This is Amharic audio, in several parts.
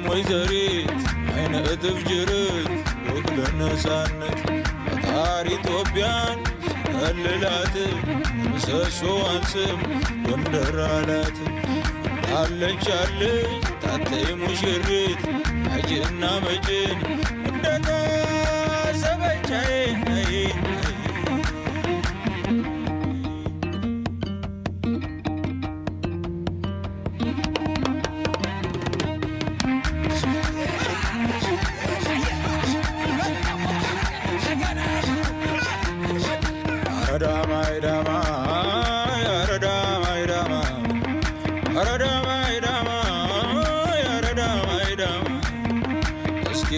ወይዘሪት አይነ እጥፍ ጅርት ወግ ለነፃነት ፈጣሪ ኢትዮጵያን ሲከልላት ምሰሶዋን ስም ጎንደር አላት። አለች አለች ታተይ ሙሽሪት አጅና መጭን እንደታሰበቻዬ አረዳማ ይዳማ አረዳማ ይዳማ አረዳማ ይዳማ አረዳማ ይዳማ እስኪ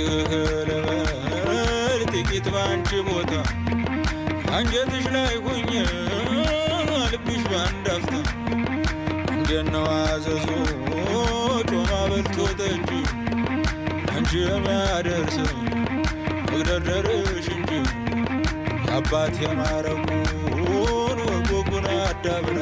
ልበል ጥቂት ባንቺ ቦታ አንጀትሽ ላይ ሁኜ ልብሽ ባንድ አፍታ እንዴት ነው አዘዞ ጮማ በልቶ ጠጅ አንቺ የሚያደርሰኝ መግደርደርሽ እንጂ አባት የማረጉን ወጎጉን አዳብራ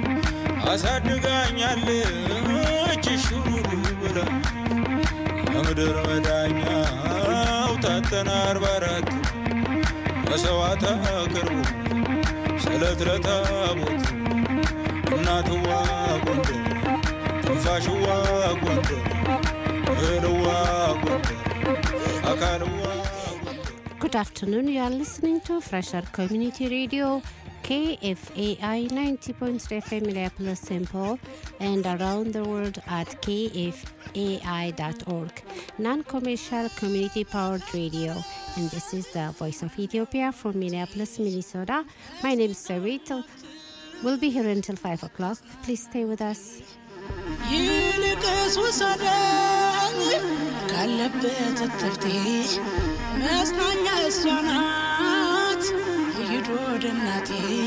አሳድጋኛለች ሹሩሩ ብላ የምድር መዳኛው ታተና አርባ አራት መሰዋዕት አቅርቡ ስለት ለታቦት እናትዋ ጎንደር ትንፋሽዋ ጎንደር እህልዋ ጎንደር አካልዋ Good afternoon. You are listening to Fresher Community Radio, KFAI 90.3 FM Minneapolis St. Paul, and around the world at kfai.org, non-commercial community-powered radio. And this is the Voice of Ethiopia from Minneapolis, Minnesota. My name is Sarita. We'll be here until 5 o'clock. Please stay with us. ይልቅስ ውሰደኝ ካለበት እትብቴ መጽናኛ እሷ ናት ሂድ ወደ እናቴ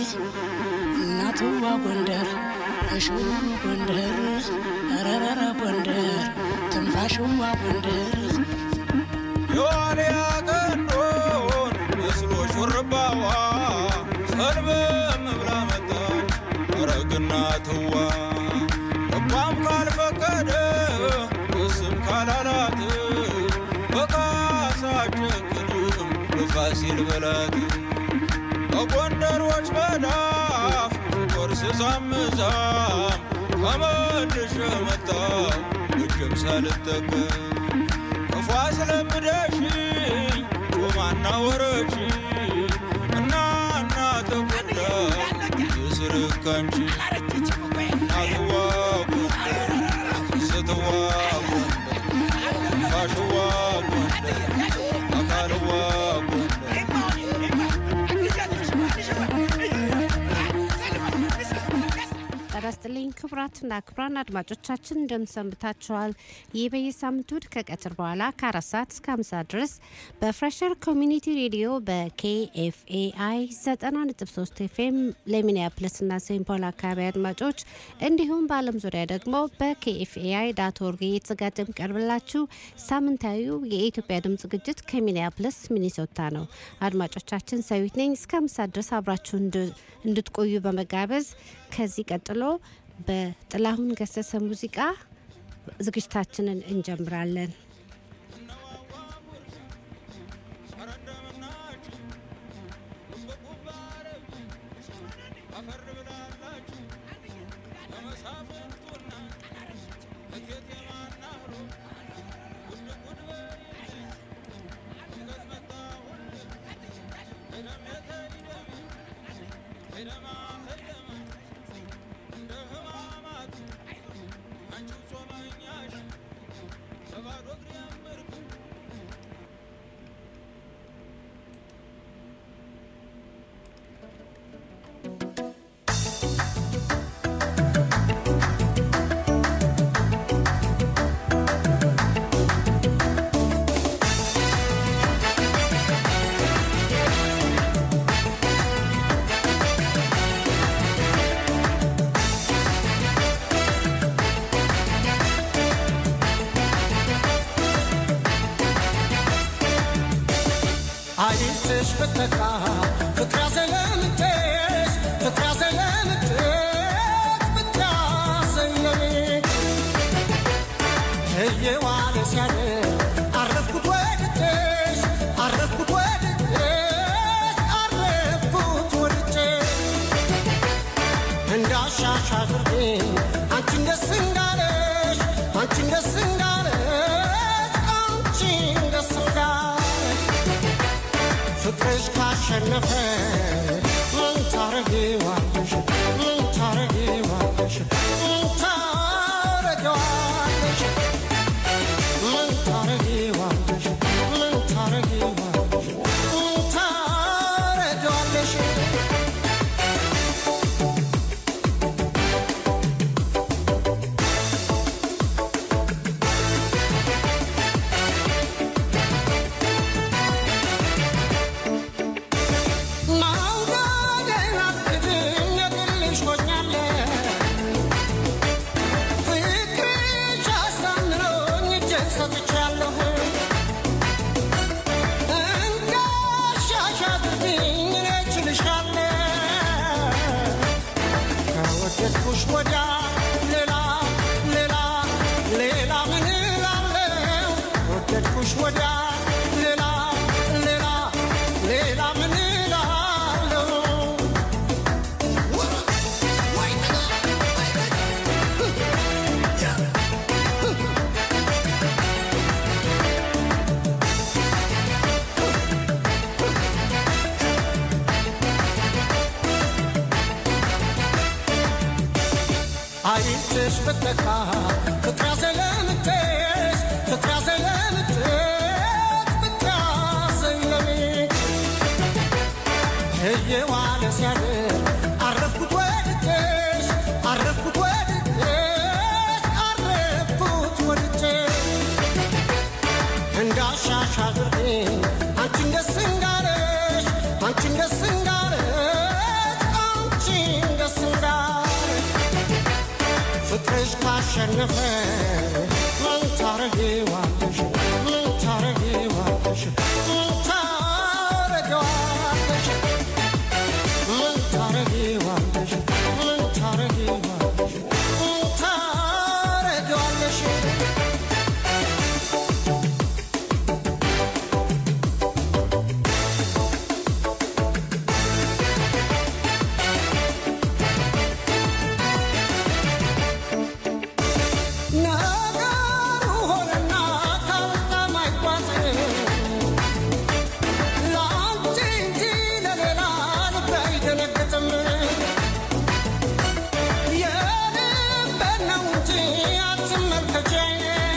እናትዋ ጎንደር እሽሩ ጎንደር ረረረ ጎንደር ትንፋሽዋ ጎንደር የዋልያ ቀንዶን መስሎ ሹርባዋ ሰልበም ብላ መጣች አረግና ትዋ ልቧም ካልፈቀደ እስም ካላላት በካሳ ጨክንም በፋሲል በላት በጎንደሮች መዳፍ ቆርስ ሳምዛም ተመልሼ መጣሁ እጅም ሳልጠቀም ክፉ አስለምደሽኝ ጮማና ወረች እና እና ተጎዳ የስርካንቺ እናትዋ ጎንደር ስትዋ ጎንደር ፋሽዋ ጎንደር አካልዋ ጎንደር ጤና ይስጥልኝ ክቡራትና ክቡራን አድማጮቻችን እንደምሰንብታችኋል። ይህ በየሳምንቱ እሁድ ከቀትር በኋላ ከአራት ሰዓት እስከ አምሳ ድረስ በፍሬሸር ኮሚኒቲ ሬዲዮ በኬኤፍኤአይ 90.3 ኤፍኤም ለሚኒያፕለስና ሴንት ፖል አካባቢ አድማጮች እንዲሁም በዓለም ዙሪያ ደግሞ በኬኤፍኤአይ ዳት ኦርግ እየተዘጋጀ የሚቀርብላችሁ ሳምንታዊው የኢትዮጵያ ድምፅ ዝግጅት ከሚኒያፕለስ ሚኒሶታ ነው። አድማጮቻችን ሰዊት ነኝ። እስከ አምሳ ድረስ አብራችሁ እንድትቆዩ በመጋበዝ ከዚህ ቀጥሎ በጥላሁን ገሰሰ ሙዚቃ ዝግጅታችንን እንጀምራለን። አይንሽ ብትካ ፍቅር ያዘለምትሽ ፍቅር ያዘለምትሽ ብታሰኘኝ እየዋለ ሲያድር አረፍኩት ወድጄሽ አረፍኩት ወድጄሽ አረፍኩት ወድጄሽ እንዳሻሽ አድርጌ አንቺን ደስ እንዳለሽ አንቺን ደስ እንዳለሽ አንቺን ደስ እንዳለሽ ፍቅርሽ ካሸነፈ ምን ታረጊዋለሽ ምን ታረጊዋለሽ ምን ታረጊዋለሽ ምን ታረጊዋለሽ ምን ታረጊዋለሽ ምን ታረጊዋለሽ ማውጋዴን አትክድኝ የግልሽ ሆኛለሁ ፍቅርሽ አሳምሮኝ እጄን ሰጥቻለሁ እንዳሻሽ አድርጊኝ እኔ እችልሻለሁ ከወደድኩሽ ወዲያ ሌላ ሌላ ሌላ ምን እላለሁ ከወደድኩሽ ወዲያ ሌላ ሌላ ሌላ ምን እላለሁ አይንሽ ብትነካ ፍቅር ያዘለምትሽ ፍቅር ያዘለምትሽ ፍቅር ያዘለምሽ እየዋለ ሲያድር አረፍኩት ወድጄሽ አረፍኩት ወድጄሽ አረፍኩት ወድጄሽ እንዳሻሽ አድርጌ አንቺን ደስ እንዳለሽ አንቺን ደስ እንዳለሽ አንቺን ደስ እንዳለሽ ፍቅርሽ ካሸነፈ ምን ታረጊዋለሽ ምን ታረጊዋለሽ ምን ታረጊዋለሽ ምን ታረጊዋለሽ ምን ታረጊዋለሽ ምን ታረጊዋለሽ ነገሩ ሆነና ካልጣም አይጓዝም ለአንቺ እንጂ ለሌላ ልቤ አይደነግጥም የልቤን ነው እንጂ አትመልከቼኝ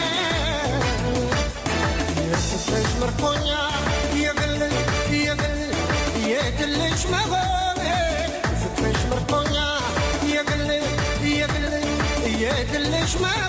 የፍቅርሽ ምርኮኛ የግል የግል የግልሽ መሆኔ የፍቅርሽ ምርኮኛ የግል የግል የግልሽ መሆኔ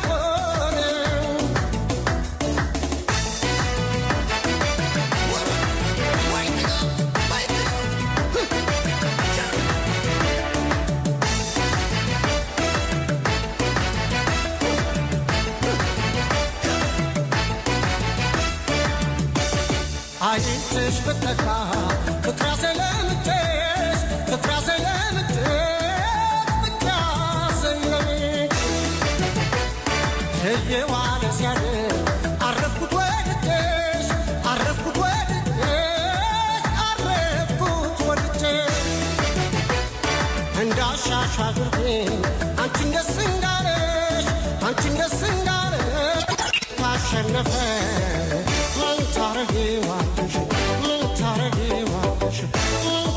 አይንሽ ብትነካ ፍቅር ያዘለምትሽ ፍቅር ያዘለምትሽ ፍቅር ያዘለምትሽ እየዋለ ሲያድር አረፍኩት ወድጄሽ አረፍኩት ወድጄሽ አረፍኩት ወድጄሽ እንዳሻሽ አድርጌ አንቺን ደስ እንዳለሽ አንቺን ደስ እንዳለሽ ካሸነፈ ምን ታረጊዋለሽ ምን ታረጊዋለሽ ምን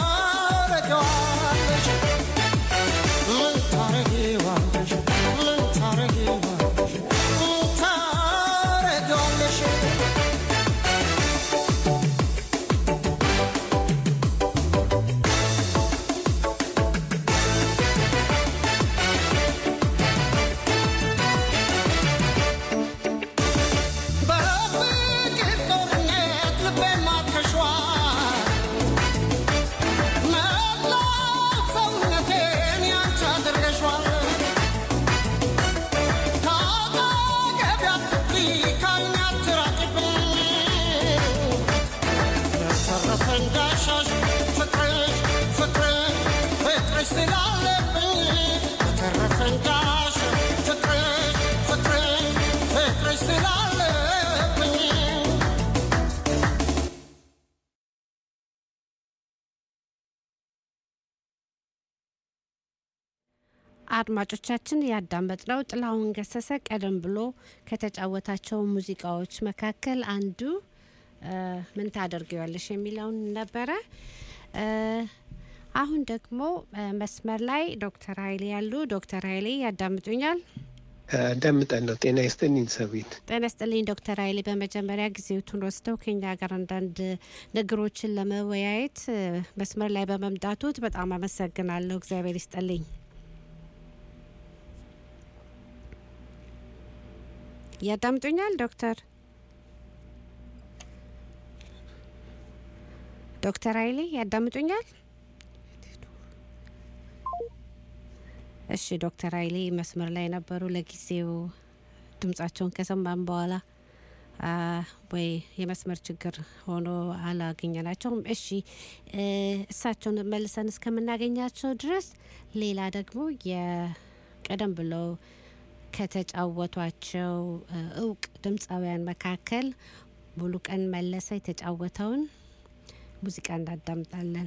ታረጊዋለሽ ምን ታረጊዋለሽ ምን ታረጊዋለሽ ምን ታረጊዋለሽ በፍቅር አድማጮቻችን ያዳመጥነው ጥላሁን ገሰሰ ቀደም ብሎ ከተጫወታቸው ሙዚቃዎች መካከል አንዱ እ፣ ምን ታደርጊዋለሽ የሚለውን ነበረ። እ፣ አሁን ደግሞ እ፣ መስመር ላይ ዶክተር ኃይሌ ያሉ። ዶክተር ኃይሌ ያዳምጡኛል? አዳምጣለሁ። ጤና ይስጥልኝ ሰዊት። ጤና ይስጥልኝ ዶክተር ኃይሌ በመጀመሪያ ጊዜዎቱን ወስደው ከኛ ጋር አንዳንድ ነገሮችን ለመወያየት እ፣ መስመር ላይ በመምጣቱት በጣም አመሰግናለሁ። እግዚአብሔር ይስጥልኝ። ያዳምጡኛል ዶክተር ዶክተር ኃይሌ ያዳምጡኛል? እሺ ዶክተር ኃይሌ መስመር ላይ ነበሩ። ለጊዜው ድምጻቸውን ከሰማን በኋላ አ፣ ወይ የመስመር ችግር ሆኖ አላገኘናቸውም። እሺ እ፣ እሳቸውን መልሰን እስከምናገኛቸው ድረስ ሌላ ደግሞ የቀደም ብለው ከተጫወቷቸው እ፣ እውቅ ድምፃውያን መካከል ሙሉቀን መለሰ የተጫወተውን ሙዚቃ እናዳምጣለን።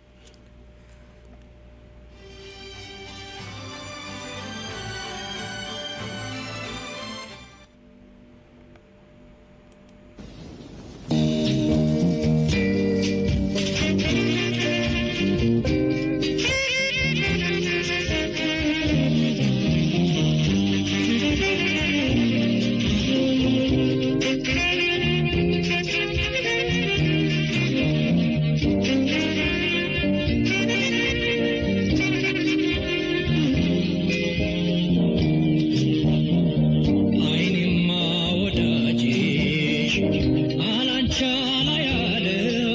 አይኔማ ወዳጅሽ አላንቻ ላይ አለ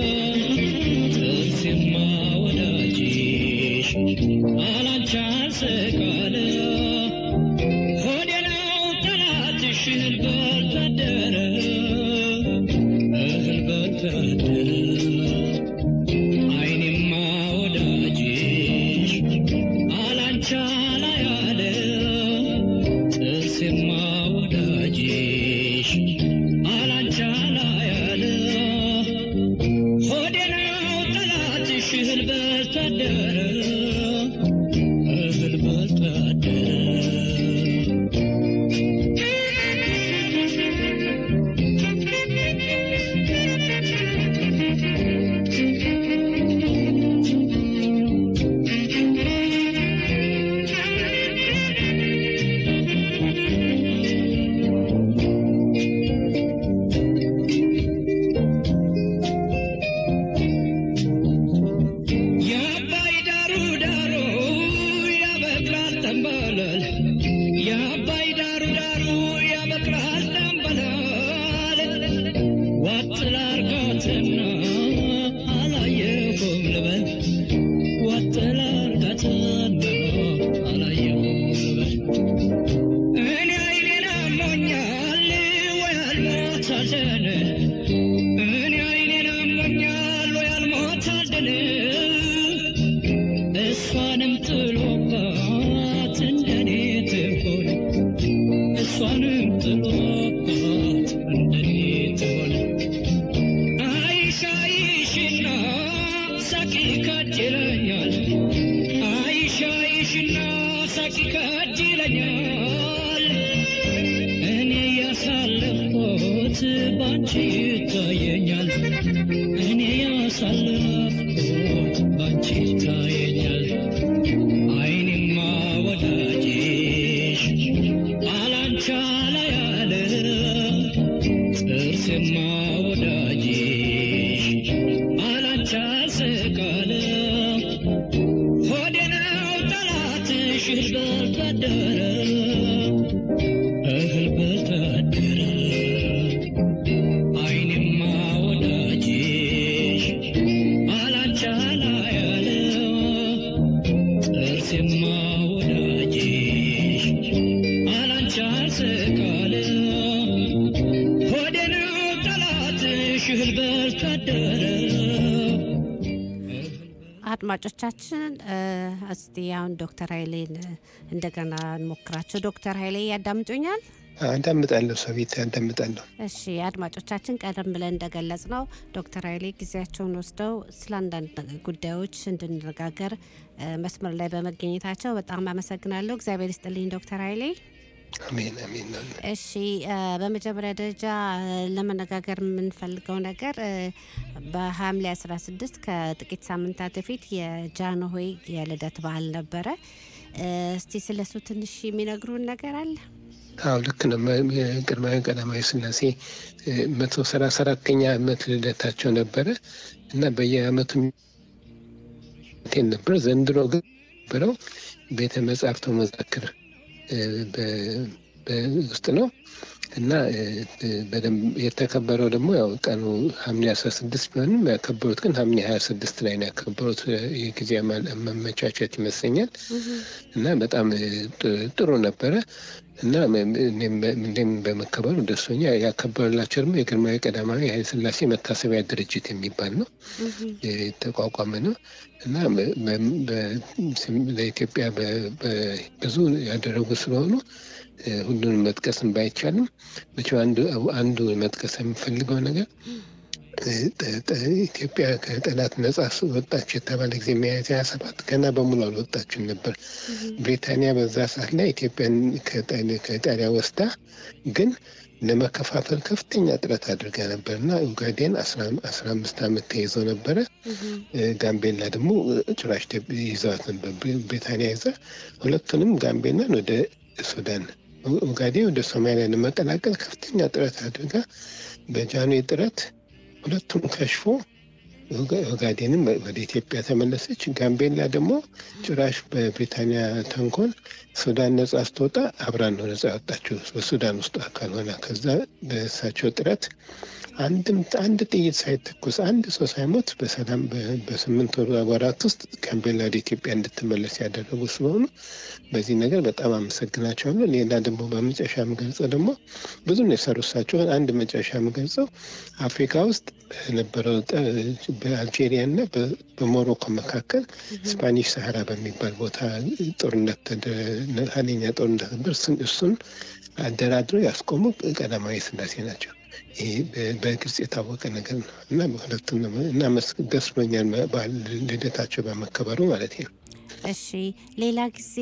ጥርሴማ ወዳጅሽ አላንቻ ስቃለ ሆዴ ነው ጠላትሽ እህል በልታደረ እህል በልታደረ አይኔማ ወዳጅሽ አላንቻ ላይ አለ ጥርሴማ ወዳጅሽ አላንቻ ላይ አለ ሆዴ ነው ጠላትሽ እህል በልታደረ እህል በልታደረ የአባይ ዳሩ ዳሩ ያበቅላል ጠንበለል የአባይ ዳሩ ዳሩ ያበቅላል ጠንበለል ዋጥ ላርጋትና አላየሁም ልበል ዋጥ ላርጋትና አላየሁም ልበል እኔ አይኔን አሞኛል ወይ አልሞት አልደን እኔ አይኔን አሞኛል ወይ አልሞት አልደን እሷንም ጥሎባት እንደኔ ትሆን እሷንም ጥሎባት እንደኔ ትሆን አይሽ አይሽና ሳቂ ካድ ይለኛል አይሽ አይሽና ሳቂ ካድ ይለኛል እኔ ያሳለፍኩት ባንቺ ይታየኛል እኔ ያሳለፍኩት ባንቺ ይታየኛል አይኔማ ወዳጅሽ አላንቻ ላይ አለ ጥርሴማ ወዳጅሽ አላንቻ ስቃለ ሆዴ ነው ጠላትሽ እህል በልታደረ እህል በልታደረ አይኔማ ወዳጅሽ አላንቻ ላይ አለ ጥርሴማ ወዳጅሽ አላንቻ ስቃለ ሆዴ ነው ጠላትሽ እህል በልታደረ አድማጮቻችን እ፣ እስቲ አሁን ዶክተር ኃይሌን እ፣ እንደገና እንሞክራቸው። ዶክተር ኃይሌ ያዳምጡኛል? አዳምጣለሁ። ሰዊት አዳምጣለሁ። እሺ አድማጮቻችን፣ ቀደም ብለን እንደገለጽ ነው ዶክተር ኃይሌ ጊዜያቸውን ወስደው ስለ አንዳንድ ጉዳዮች እንድንነጋገር እ፣ መስመር ላይ በመገኘታቸው በጣም አመሰግናለሁ። እግዚአብሔር ይስጥልኝ ዶክተር ኃይሌ። አሜን አሜን። እሺ እ፣ በመጀመሪያ ደረጃ እ፣ ለመነጋገር የምንፈልገው ነገር እ፣ በሐምሌ 16 ከጥቂት ሳምንታት በፊት የጃንሆይ የልደት በዓል ነበረ። እ፣ እስቲ ስለሱ ትንሽ የሚነግሩን ነገር አለ? አዎ ልክ ነው። መ- የግርማዊ ቀዳማዊ ሥላሴ እ፣ መቶ ሰላሳ አራተኛ ዓመት ልደታቸው ነበረ እና በየዓመቱ ቴን ነበር። ዘንድሮ ግን ነበረው ቤተ መጻሕፍት መዛክር እ፣ በ- በ- ውስጥ ነው እና እ፣ እ፣ በደንብ የተከበረው ደግሞ ያው ቀኑ ሐምሌ አስራ ስድስት ቢሆንም ያከበሩት ግን ሐምሌ ሀያ ስድስት ላይ ነው ያከበሩት። እ፣ የጊዜ አማ- መመቻቸት ይመስለኛል እና በጣም እ፣ ጥ- ጥሩ ነበረ እና እኔም በ- እኔም በመከበሩ ደሶኛ ያከበረላቸው ደግሞ የግርማዊ ቀዳማዊ ኃይለ ሥላሴ መታሰቢያ ድርጅት የሚባል ነው የተቋቋመ ነው እና በ- በ- በ- ለኢትዮጵያ በ- በ- ብዙ ያደረጉ ስለሆኑ እ፣ ሁሉንም መጥቀስም ባይቻልም መቼም አንዱ አንዱ መጥቀስ የሚፈልገው ነገር እ፣ ጠ- ጠ- ኢትዮጵያ ከጠላት ነጻ ወጣች የተባለ ጊዜ ሚያዝያ ሀያ ሰባት ገና በሙሉ አልወጣችም ነበር። ብሪታንያ በዛ ሰዓት ላይ ኢትዮጵያን ከጣሊ- ከጣሊያ ወስዳ ግን ለመከፋፈል ከፍተኛ ጥረት አድርጋ ነበር እና ኡጋዴን አስራ አምስት ዓመት ተይዘው ነበረ። እ፣ ጋምቤላ ደግሞ እ፣ ጭራሽ ኢትዮጵያ ይዘዋት ነበር። ብሪ- ብሪታንያ ይዛ ሁለቱንም ጋምቤላን ወደ ሱዳን፣ ኡ- ኡጋዴን ወደ ሶማሊያ ለመቀላቀል ከፍተኛ ጥረት አድርጋ በጃንሆይ ጥረት ሁለቱም ከሽፎ ኡጋ- ኡጋዴንም ወደ ኢትዮጵያ ተመለሰች። ጋምቤላ ደግሞ ጭራሽ በብሪታንያ ተንኮል ሱዳን ነጻ ስትወጣ አብራን ነው ነጻ ያወጣችው በሱዳን ውስጥ አካል ሆና። ከዛ በእሳቸው ጥረት አንድም አንድ ጥይት ሳይተኮስ አንድ ሰው ሳይሞት በሰላም በ- በስምንት ወር ወራት ውስጥ ጋምቤላ ወደ ኢትዮጵያ እንድትመለስ ያደረጉ ስለሆኑ በዚህ ነገር በጣም አመሰግናቸዋለሁ። ሌላ ደግሞ በመጨረሻ የምገልጸው ደግሞ ብዙ ነው የሰሩ እሳቸው። አንድ መጨረሻ የምገልጸው አፍሪካ ውስጥ በነበረው ጠ- በአልጄሪያ እና በ- በሞሮኮ መካከል ስፓኒሽ ሰሃራ በሚባል ቦታ ጦርነት ተደ- ኃይለኛ ጦርነት ነበር። እሱን- እሱን አደራድረው ያስቆሙ ቀዳማዊ ሥላሴ ናቸው። ይሄ በ- በግልጽ የታወቀ ነገር ነው እና በሁለቱም ነው እና መስ- ደስ ብሎኛል በዓል ልደታቸው በመከበሩ ማለት ነው። እሺ ሌላ ጊዜ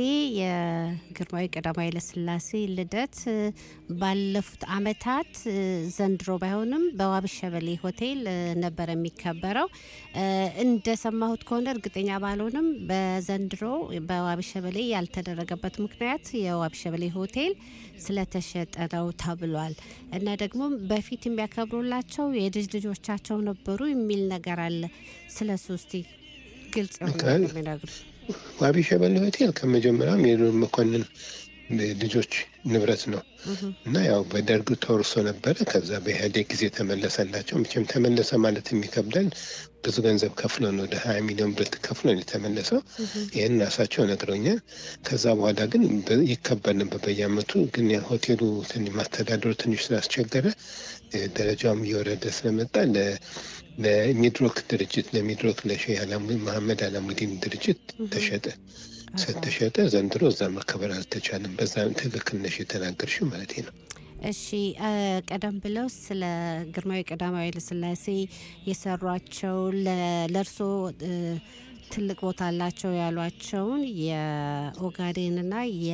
የግርማዊ ቀዳማዊ ኃይለሥላሴ ልደት እ፣ ባለፉት አመታት እ፣ ዘንድሮ ባይሆንም በዋቢ ሸበሌ ሆቴል እ፣ ነበር የሚከበረው። እ፣ እንደሰማሁት ከሆነ እርግጠኛ ባልሆንም በዘንድሮ በዋቢ ሸበሌ ያልተደረገበት ምክንያት የዋቢ ሸበሌ ሆቴል ስለተሸጠ ነው ተብሏል እና ደግሞ በፊት የሚያከብሩላቸው የልጅ ልጆቻቸው ነበሩ የሚል ነገር አለ። ስለ እሱ እስቲ ግልጽ የሆነ አካል- ነገር የሚነግሩ ዋቢ ሸበሌ ሆቴል ከመጀመሪያውም የዱር መኮንን ልጆች ንብረት ነው እና ያው በደርግ ተወርሶ ነበረ። ከዛ በኢህአዴግ ጊዜ ተመለሰላቸው። መቼም ተመለሰ ማለት የሚከብዳል። ብዙ ገንዘብ ከፍሎ ነው ወደ ሀያ ሚሊዮን ብር ከፍሎ ነው የተመለሰው። ይህን ራሳቸው ነግረውኛል። ከዛ በኋላ ግን በ- ይከበር ነበር በየአመቱ። ግን ያ ሆቴሉ ትንሽ ማስተዳደሩ ትንሽ ስላስቸገረ እ፣ ደረጃውም እየወረደ ስለመጣ ለ- ለሚድሮክ ድርጅት ለሚድሮክ ለሼህ አላሙ- መሐመድ አላሙዲን ድርጅት ተሸጠ። ተሸጠ። ዘንድሮ እዛ መከበር አልተቻለም። በዛ ትክክል ነሽ የተናገርሽው ማለት ነው። እሺ እ፣ ቀደም ብለው ስለ ግርማዊ ቀዳማዊ ኃይለሥላሴ የሰሯቸው ለ- ለእርሶ እ፣ ትልቅ ቦታ አላቸው ያሏቸውን የኦጋዴንና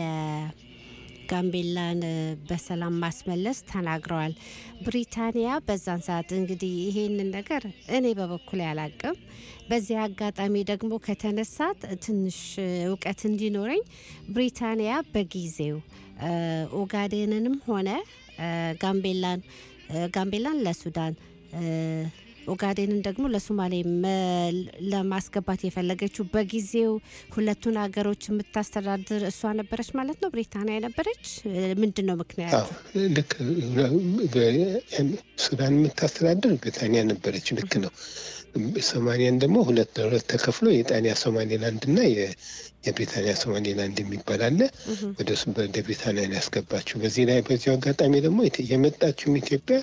የጋምቤላን እ፣ በሰላም ማስመለስ ተናግረዋል። ብሪታንያ በዛን ሰዓት እንግዲህ ይሄንን ነገር እኔ በበኩል ያላቅም በዚህ አጋጣሚ ደግሞ ከተነሳት ትንሽ እ፣ እውቀት እንዲኖረኝ ብሪታንያ በጊዜው እ፣ ኦጋዴንንም ሆነ እ፣ ጋምቤላን እ፣ ጋምቤላን ለሱዳን እ፣ ኦጋዴንን ደግሞ ለሶማሌ መ- ለማስገባት የፈለገችው በጊዜው ሁለቱን ሀገሮች የምታስተዳድር እሷ ነበረች ማለት ነው። ብሪታንያ ነበረች። እ፣ ምንድን ነው ምክንያቱ? አዎ ልክ በ- ሱዳን የምታስተዳድር ብሪታንያ ነበረች። ልክ ነው። ሶማሊያን ደግሞ ሁለት ለሁለት ተከፍሎ የጣሊያ ሶማሌላንድ እና የ- የብሪታንያ ሶማሌላንድ የሚባል አለ። ወደ እሱ ወደ ብሪታንያ ነው ያስገባችው። በዚህ ላይ በዚሁ አጋጣሚ ደግሞ ኢት- የመጣችውም ኢትዮጵያ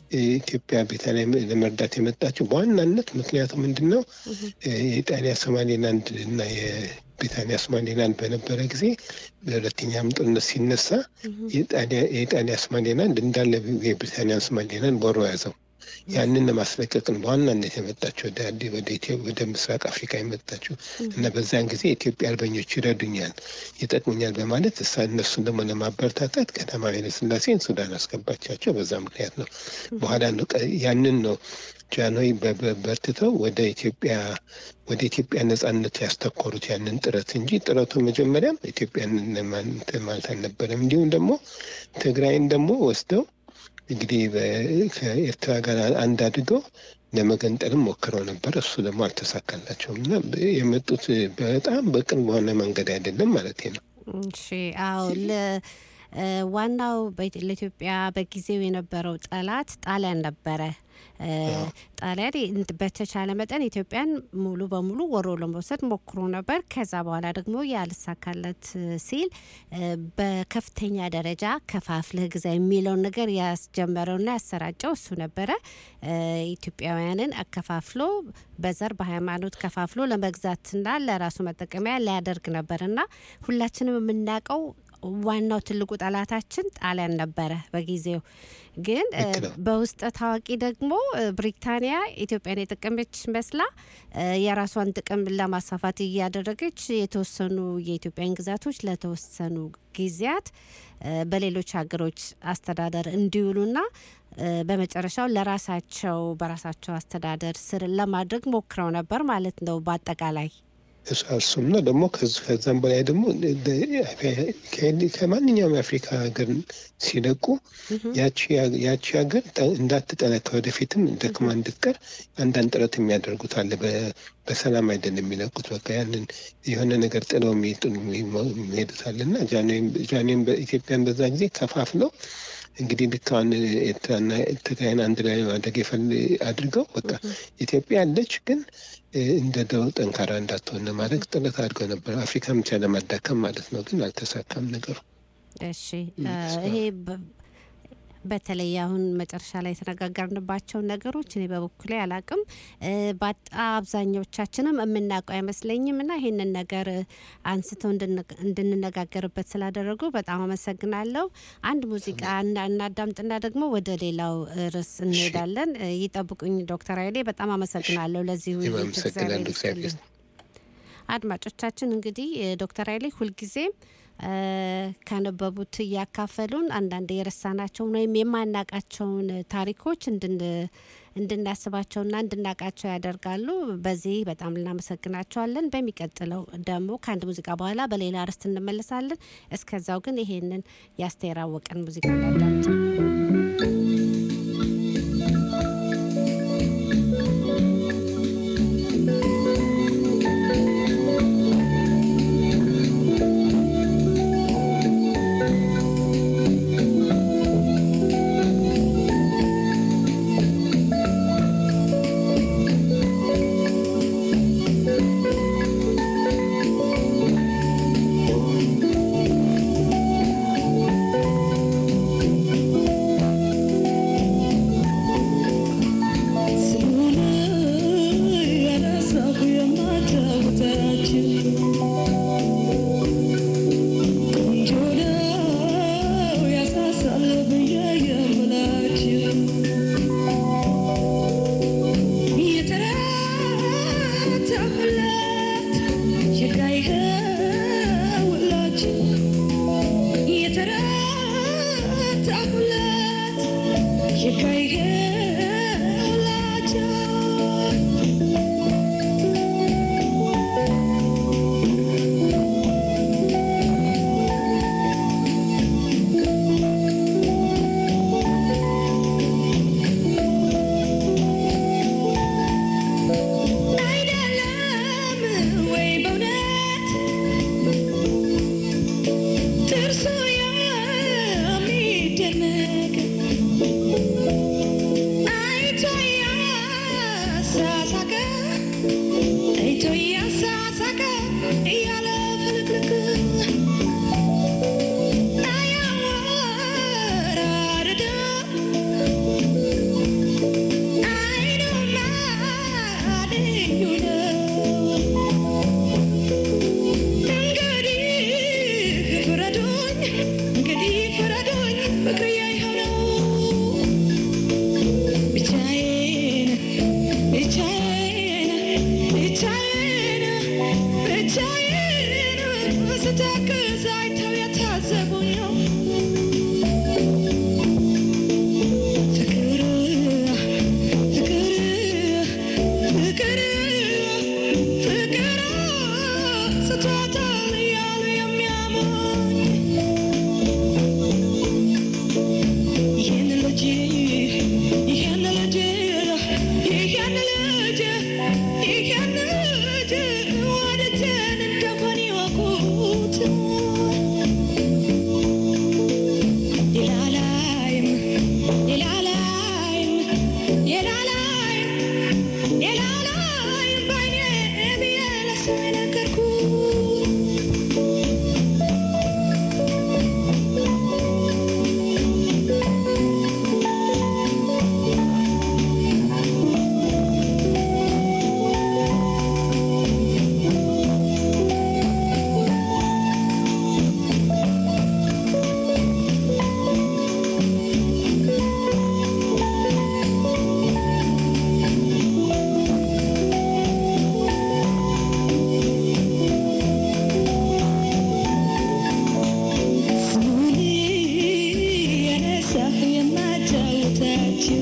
ኢትዮጵያ ብሪታንያ ለመርዳት የመጣችው በዋናነት ምክንያቱ ምንድን ነው? የጣሊያ ሶማሌላንድ እና የብሪታንያ ሶማሌላንድ በነበረ ጊዜ በሁለተኛም ጦርነት ሲነሳ የጣሊያ- የጣሊያ ሶማሌላንድ እንዳለ የብሪታንያን ሶማሌላንድ ወሮ ያዘው። ያንን ለማስለቀቅ ነው በዋናነት የመጣችው ወደ አዲ- ወደ ኢትዮ- ወደ ምስራቅ አፍሪካ የመጣችው እና በዛን ጊዜ የኢትዮጵያ አርበኞች ይረዱኛል፣ ይጠቅሙኛል በማለት እሳ እነሱን ደግሞ ለማበረታታት ቀዳማዊ ኃይለ ሥላሴን ሱዳን አስገባቻቸው። በዛ ምክንያት ነው። በኋላ ነው ቀ- ያንን ነው ጃንሆይ በ- በ- በርትተው ወደ ኢትዮጵያ ወደ ኢትዮጵያ ነጻነት ያስተኮሩት ያንን ጥረት እንጂ ጥረቱ መጀመሪያም ኢትዮጵያን ለማን- እንትን ማለት አልነበረም። እንዲሁም ደግሞ ትግራይን ደግሞ ወስደው እንግዲህ በ- ከኤርትራ ጋር አንድ አድርገው ለመገንጠልም ሞክረው ነበር። እሱ ደግሞ አልተሳካላቸውም እና የመጡት በጣም በቅን በሆነ መንገድ አይደለም ማለት ነው። እሺ አዎ ለ እ ዋናው በኢት- ለኢትዮጵያ በጊዜው የነበረው ጠላት ጣሊያን ነበረ። እ ጣሊያን እንድ- በተቻለ መጠን ኢትዮጵያን ሙሉ በሙሉ ወሮ ለመውሰድ ሞክሮ ነበር። ከዛ በኋላ ደግሞ ያልሳካለት ሲል እ በከፍተኛ ደረጃ ከፋፍለህ ግዛ የሚለውን ነገር ያስጀመረውና ያሰራጨው እሱ ነበረ። እ ኢትዮጵያውያንን አከፋፍሎ በዘር በሃይማኖት ከፋፍሎ ለመግዛትና ለራሱ መጠቀሚያ ሊያደርግ ነበርና ሁላችንም የምናውቀው ዋናው ትልቁ ጠላታችን ጣሊያን ነበረ በጊዜው። ግን እ ልክ ነው። በውስጥ ታዋቂ ደግሞ እ ብሪታንያ ኢትዮጵያን የጠቀመች መስላ እ የራሷን ጥቅም ለማስፋፋት እያደረገች የተወሰኑ የኢትዮጵያን ግዛቶች ለተወሰኑ ጊዜያት እ በሌሎች ሀገሮች አስተዳደር እንዲውሉና እ በመጨረሻው ለራሳቸው በራሳቸው አስተዳደር ስር ለማድረግ ሞክረው ነበር ማለት ነው በአጠቃላይ እሱ እሱም ነው ደግሞ ከዚ- ከዛም በላይ ደግሞ ከ- ከማንኛውም የአፍሪካ ሀገር ሲለቁ ያቺ ያ- ያቺ ሀገር ጠ- እንዳትጠነክር ወደፊትም ደክማ እንድትቀር አንዳንድ ጥረት የሚያደርጉት አለ። በ- በሰላም አይደለም የሚለቁት። በቃ ያንን የሆነ ነገር ጥለው የሚጥሉ የሚሄዱት አለ እና ጃንሆይም በኢትዮጵያን በዛ ጊዜ ከፋፍለው እንግዲህ ልክ አሁን ኤርትራና ትግራይን አንድ ላይ ማድረግ የፈል አድርገው በቃ ኢትዮጵያ ያለች ግን እ፣ እንደ ድሮው ጠንካራ እንዳትሆን ለማድረግ ጥረት አድርገው ነበር። አፍሪካን ብቻ ለማዳከም ማለት ነው። ግን አልተሳካም ነገሩ። እሺ እ ይሄ በ- በተለይ አሁን መጨረሻ ላይ የተነጋገርንባቸው ነገሮች እኔ በበኩሌ አላቅም እ በአጣ አብዛኞቻችንም የምናውቀው አይመስለኝም እና ይሄንን ነገር እ አንስተው እንድን- እንድንነጋገርበት ስላደረጉ በጣም አመሰግናለሁ። አንድ ሙዚቃ እና- እናዳምጥና ደግሞ ወደ ሌላው እ ርዕስ እንሄዳለን። እ ይጠብቁኝ ዶክተር ኃይሌ በጣም አመሰግናለሁ ለዚህ እኔም ውይይት አመሰግናለሁ። እግዚአብሔር እግዚአብሔር ይስጥልኝ። አድማጮቻችን እንግዲህ እ ዶክተር ኃይሌ ሁልጊዜም እ ካነበቡት እያካፈሉን አንዳንድ የረሳናቸውን ወይም የማናቃቸውን ታሪኮች እንድን እንድናስባቸውና እንድናቃቸው ያደርጋሉ። በዚህ በጣም እናመሰግናቸዋለን። በሚቀጥለው ደግሞ ከአንድ ሙዚቃ በኋላ በሌላ ርዕስ እንመለሳለን። እስከዛው ግን ይሄንን የአስቴር አወቀን ሙዚቃ እናዳምጥ። Terso ya mi ተው እያሳሳቀ እያለ ፍልቅልቅ አያወራርድ አይኑማ ልዩ ነው እንግዲህ ፍረዱኝ እንግዲህ ፍረዱኝ ፍቅርዬ ይኸው ነው ብቻዬን ብቻዬን ብቻዬን ብቻዬን ስተክዝ አይተው የታዘቡኝ ነው ፍቅር ፍቅር ፍቅር ፍቅር ስቷታል እያሉ የሚያሞኝ ይህን ልጅ ይህን ልጅ ይህን ልጅ ይህን ልጅ ወደጀን እንደሆን ይወቁት ሌላ ላይም ሌላ ላይም ሌላ ላይም ሌላ ላይም ባይኔ ብዬ ለሰው የነገርኩት ስሙን የነሳሁ የማጫውታችሁ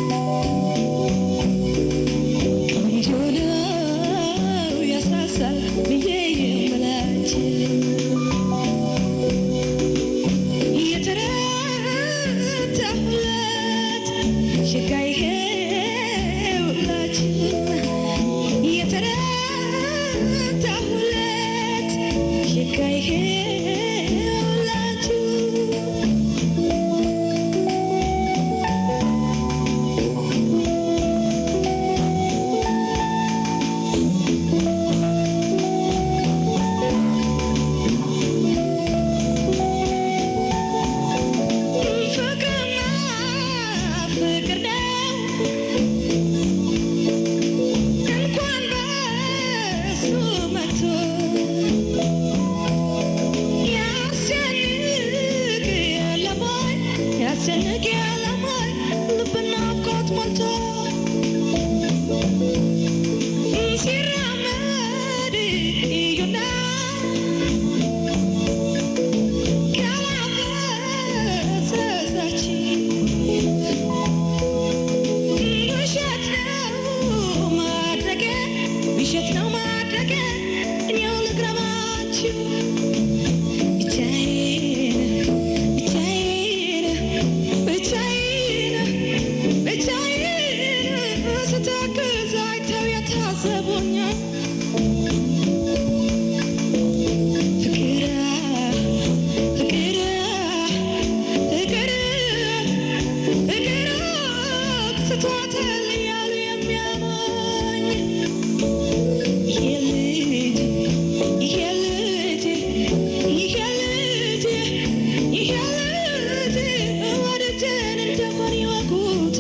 ቆንጆ ነው ያሳሳል ብዬ የምላችሁ የተረታሁለት ሽጋ ይሄውላችሁ የተረታሁለት ሽጋ ይሄውላችሁ ፍቅርና ፍቅር ነው እንኳን በሱ መቶ ያስጨንቅ የለም ወይ ያስጨንቅ የለም ወይ ልብና ናፍቆት ሞልቶ ሲራመድ እዩና ውሸት ነው ማድረጌ ውሸት ነው ማድረጌ እኔው ልግረማችሁ ብቻዬን ብቻዬን ብቻዬን ብቻዬን ስተክዝ አይተው የታዘቡኛል ፍቅር ፍቅር ፍቅር ፍቅር ስቷታል እያሉ የሚያሞኝ ይሄ ልጅ ይሄ ልጅ ይሄ ልጅ ይሄ ልጅ ወደጀን እንደሆን ይወቁት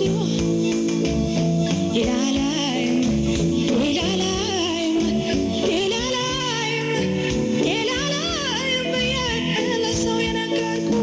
ሌላ ላይም ሌላ ላይም ሌላ ላይም ሌላ ላይም ብዬ ለሰው የነገርኩት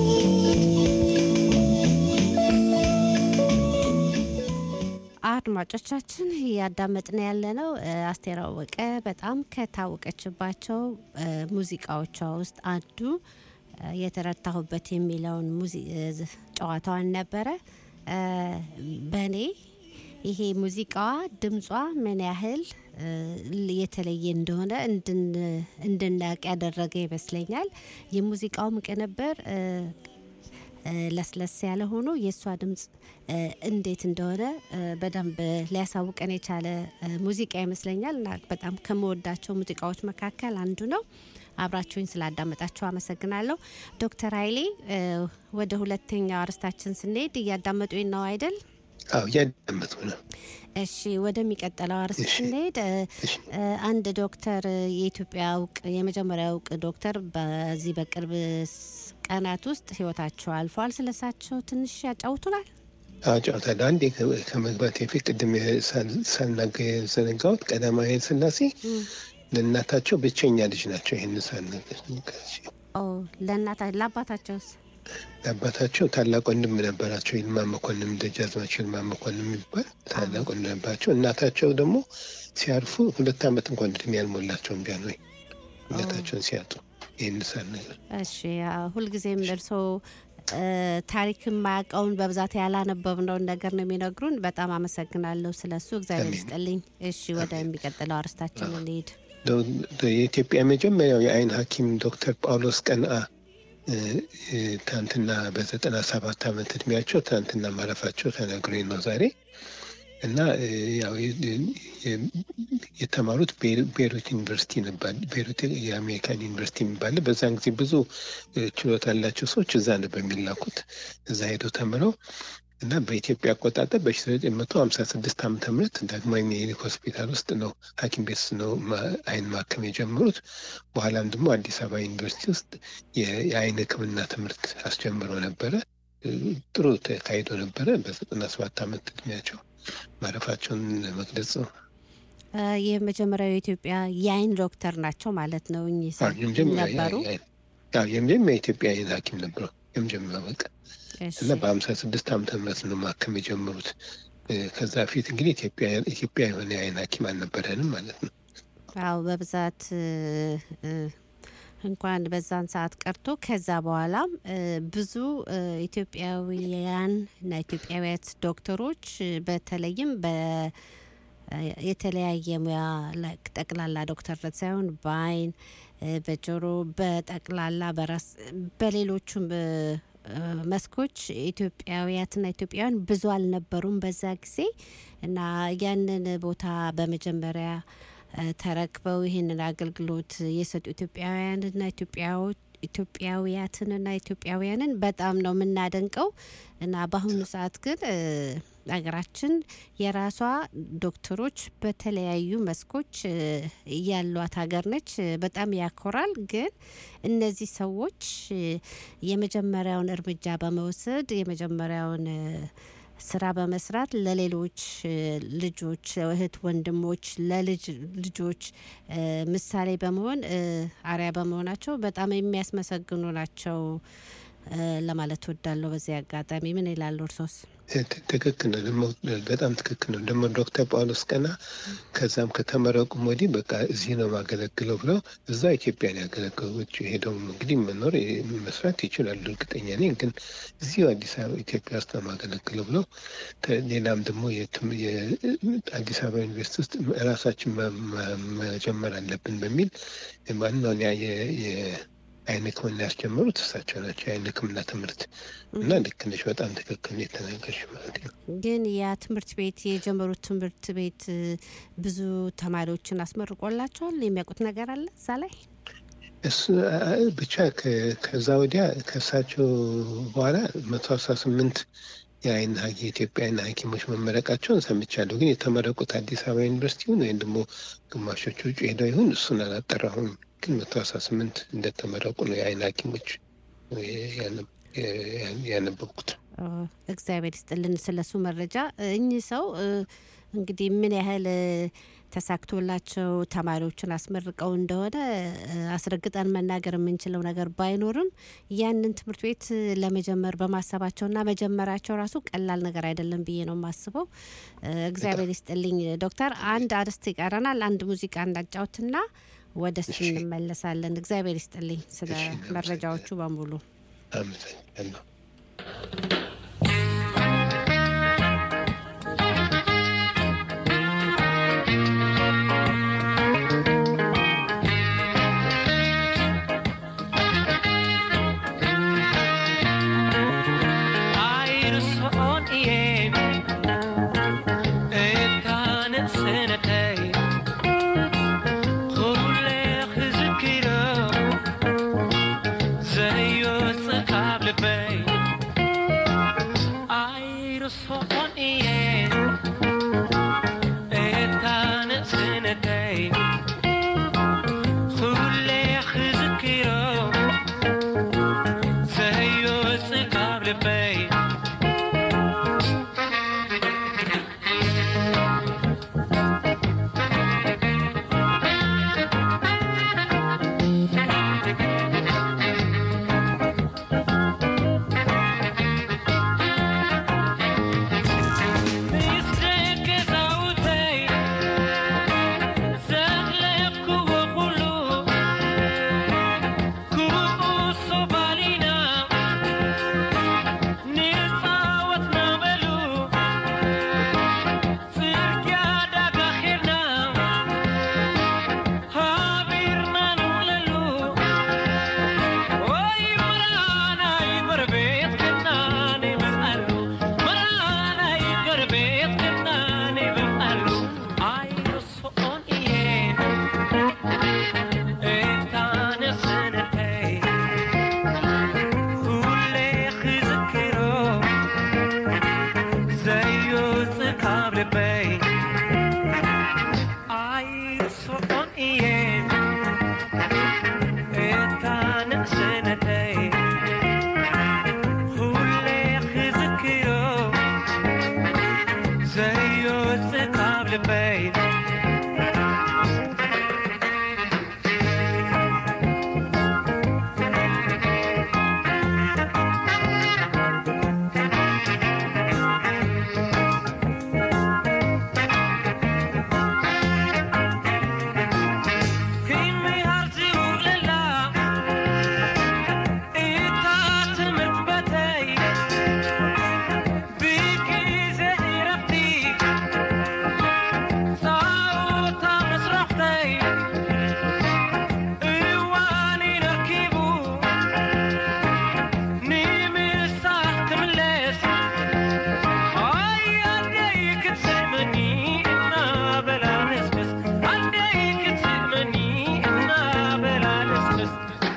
አድማጮቻችን እያዳመጥን ያለነው እ፣ አስቴር አወቀ በጣም ከታወቀችባቸው እ፣ ሙዚቃዎቿ ውስጥ አንዱ እ፣ የተረታሁበት የሚለውን ሙዚ- እ፣ ዝ- ጨዋታዋን ነበረ። እ፣ በእኔ ይሄ ሙዚቃዋ ድምጿ ምን ያህል እ፣ የተለየ እንደሆነ እንድን- እንድናውቅ ያደረገ ይመስለኛል። የሙዚቃውም ቅንብር እ፣ እ፣ ለስለስ ያለ ሆኖ የእሷ ድምፅ እ፣ እንዴት እንደሆነ እ፣ በደንብ ሊያሳውቀን የቻለ እ፣ ሙዚቃ ይመስለኛል እና በጣም ከምወዳቸው ሙዚቃዎች መካከል አንዱ ነው። አብራችሁኝ ስላዳመጣችሁ አመሰግናለሁ። ዶክተር ኃይሌ እ፣ ወደ ሁለተኛው አርስታችን ስንሄድ እያዳመጡኝ ነው አይደል? አዎ እያዳመጡ ነው። እሺ ወደሚቀጥለው አርዕስት እሺ። ስንሄድ እ፣ እሺ። እ፣ አንድ ዶክተር የኢትዮጵያ እውቅ የመጀመሪያ እውቅ ዶክተር በዚህ በቅርብ ስ- ቀናት ውስጥ ህይወታቸው አልፏል። ስለሳቸው ትንሽ ያጫውቱናል። አጫውታለሁ። አንዴ ከ- ከመግባት በፊት ቅድም ሳል- ሳልናገር የዘነጋሁት ቀዳማዊ ኃይለ ሥላሴ ለእናታቸው ብቸኛ ልጅ ናቸው። ይህን ሳልናገር ኦ ለእናታ ለአባታቸውስ? ለአባታቸው ታላቅ ወንድም ነበራቸው። ይልማ መኮንን፣ ደጃዝማች ይልማ መኮንን የሚባል ታላቅ ወንድም ነበራቸው። እናታቸው ደግሞ ሲያርፉ ሁለት ዓመት እንኳን እድሜ ያልሞላቸውም ቢያን ወይ እናታቸውን ሲያጡ ይህን ሳልናገር እሺ ያው ሁልጊዜም እርስዎ እ፣ ታሪክ የማያውቀውን በብዛት ያላነበብነውን ነገር ነው የሚነግሩን። በጣም አመሰግናለሁ ስለሱ። እግዚአብሔር አሜን። ይስጥልኝ። እሺ ወደሚቀጥለው አርዕስታችን እንሂድ። ዶ- ዶ- የኢትዮጵያ የመጀመሪያው የአይን ሐኪም ዶክተር ጳውሎስ ቀንአ እ፣ እ፣ ትናንትና በዘጠና ሰባት ዓመት እድሜያቸው ትናንትና ማረፋቸው ተነግሮኝ ነው ዛሬ እና እ፣ ያው የ- የ- የተማሩት ቤ- ቤይሩት ዩኒቨርሲቲ ነበር። ቤይሩት የአሜሪካን ዩኒቨርሲቲ የሚባል በዛን ጊዜ ብዙ እ፣ ችሎታ ያላቸው ሰዎች እዛ ነበር የሚላኩት። እዛ ሄደው ተምረው እና በኢትዮጵያ አቆጣጠር በ1956 ዓመተ ምህረት ዳግማዊ ምኒልክ ሆስፒታል ውስጥ ነው ሐኪም ቤት ነው ማ- አይን ማከም የጀመሩት። በኋላም ደግሞ አዲስ አበባ ዩኒቨርሲቲ ውስጥ የ- የአይን ሕክምና ትምህርት አስጀምረው ነበረ። እ፣ ጥሩ ተካሂዶ ነበረ። በዘጠና ሰባት ዓመት እድሜያቸው ማረፋቸውን ለመግለጽ ነው። እ፣ የመጀመሪያው የኢትዮጵያ የአይን ዶክተር ናቸው ማለት ነው። እኚህ ሰው አዎ፣ የመጀመሪያ ነበሩ። የአይን- አዎ፣ የመጀመሪያ የኢትዮጵያ አይን ሐኪም ነበሩ። የመጀመሪያ በቃ እሺ እና በሀምሳ ስድስት ዓመተ ምህረት ነው ማከም የጀመሩት። እ፣ ከዛ በፊት እንግዲህ ኢትዮጵያ ኢትዮጵያ የሆነ የአይን ሐኪም አልነበረንም ማለት ነው። አዎ በብዛት እ፣ እ፣ እንኳን በዛን ሰዓት ቀርቶ ከዛ በኋላም እ፣ ብዙ እ፣ ኢትዮጵያውያን እና ኢትዮጵያውያት ዶክተሮች እ፣ በተለይም በ እ፣ የተለያየ ሙያ ላይ ጠቅላላ ዶክተርነት ሳይሆን በአይን እ፣ በጆሮ በጠቅላላ በራስ በሌሎቹም እ፣ እ፣ መስኮች ኢትዮጵያውያትና ኢትዮጵያውያን ብዙ አልነበሩም በዛ ጊዜ እና ያንን ቦታ በመጀመሪያ እ፣ ተረክበው ይህንን አገልግሎት የሰጡ ኢትዮጵያውያንና ኢትዮጵያዎች ኢትዮጵያውያትንና ኢትዮጵያውያንን በጣም ነው የምናደንቀው እና በአሁኑ ሰዓት ግን እ፣ ሀገራችን የራሷ ዶክተሮች በተለያዩ መስኮች እ፣ ያሏት ሀገር ነች። እ፣ በጣም ያኮራል። ግን እነዚህ ሰዎች እ፣ የመጀመሪያውን እርምጃ በመውሰድ የመጀመሪያውን እ፣ ስራ በመስራት ለሌሎች እ፣ ልጆች እህት ወንድሞች ለልጅ ልጆች እ፣ ምሳሌ በመሆን እ፣ አርያ በመሆናቸው በጣም የሚያስመሰግኑ ናቸው እ፣ ለማለት ወዳለሁ። በዚህ አጋጣሚ ምን ይላሉ እርሶስ? እ፣ ት- ትክክል ነው። ደግሞ በጣም ትክክል ነው። ደግሞ ዶክተር ጳውሎስ ቀና ከዛም ከተመረቁም ወዲህ በቃ እዚህ ነው ማገለግለው ብለው እዛ ኢትዮጵያን ያገለገሉ ውጭ ሄደው እንግዲህ መኖር እ፣ መስራት ይችላሉ፣ እርግጠኛ ነኝ። ግን እዚሁ አዲስ አበባ ኢትዮጵያ ውስጥ ነው ማገለግለው ብለው ተ- ሌላም ደግሞ የትም- የ- አዲስ አበባ ዩኒቨርሲቲ ውስጥ ራሳችን መ- መ- መጀመር አለብን በሚል ዋናውን ያ- የ- የ- አይን ሕክምና ያስጀመሩት እሳቸው ናቸው። የአይን ሕክምና ትምህርት እና ልክ ነሽ፣ በጣም ትክክል ነው የተናገርሽ ማለት ነው። ግን ያ ትምህርት ቤት የጀመሩት ትምህርት ቤት እ፣ ብዙ ተማሪዎችን አስመርቆላቸዋል። የሚያውቁት ነገር አለ እዛ ላይ? እሱ አ- አ- ብቻ ከ- ከዛ ወዲያ ከእሳቸው በኋላ መቶ አስራ ስምንት የአይን ሐኪ የኢትዮጵያ አይን ሐኪሞች መመረቃቸውን ሰምቻለሁ። ግን የተመረቁት አዲስ አበባ ዩኒቨርሲቲ ይሁን ወይም ደግሞ ግማሾቹ ውጭ ሄደው ይሁን እሱን አላጠራሁም። ግን መቶ አስራ ስምንት እንደተመረቁ ነው የአይን ሐኪሞች ያነ- ያ- ያነበብኩት። ኦ፣ እግዚአብሔር ይስጥልን ስለሱ መረጃ። እኚህ ሰው እ፣ እንግዲህ ምን ያህል እ፣ ተሳክቶላቸው ተማሪዎችን አስመርቀው እንደሆነ እ፣ አስረግጠን መናገር የምንችለው ነገር ባይኖርም ያንን ትምህርት ቤት እ፣ ለመጀመር በማሰባቸውና መጀመራቸው ራሱ ቀላል ነገር አይደለም ብዬ ነው የማስበው። እ፣ እግዚአብሔር ይስጥልኝ ዶክተር። አንድ አርዕስት ይቀረናል። አንድ ሙዚቃ እንዳጫውትና ወደ እሱ እሺ። እንመለሳለን። እግዚአብሔር ይስጥልኝ ስለ እሺ፣ እናመሰግናለን። መረጃዎቹ በሙሉ። አመሰግናለሁ። አይርሶን እየ እታ ንእስነተይ ኩለ ክዝክሮ ዘይወፅእ ካብ ልበይ እየ እታ ንእስነተይ ኩሌ ክዝክሮ ዘየወፅእ ካብ ልበይ ምስ ደገ ዛውተይ ዘድለኩዎ ኩሉ ኩኡሶ ባሊና ንፃወትና በሉ ፅርግያ ዳጋ ኼድና ሃቢርና ንውለሉ ወይ መራናይ ጎረቤት ክና ንበልዓሉ መራናይ ጎረቤት ክና ንበልዓሉ ኣይርስኦን እየ እታ ንስነተይ ኩሌ ክዝክሮ ዘየውፅእ ካብ ልበይ ኣይርስኦን እየ እታ ንእስነተይ ኩሌ ክዝክሮ ዘየውፅእ ካብ ልበይ ክንምሃር ዝውለላ እታ ትምህርት በተይ ብግዜ እረፍቲ ፃውታ መስረኽተይ እዋን ይነርኪቡ ንምሳሕ ክምለስ ኣይ ኣደይ ክትስእመኒ እናበላ ንስምስ ኣደይ ክትስእመኒ እናበላ ንስምስ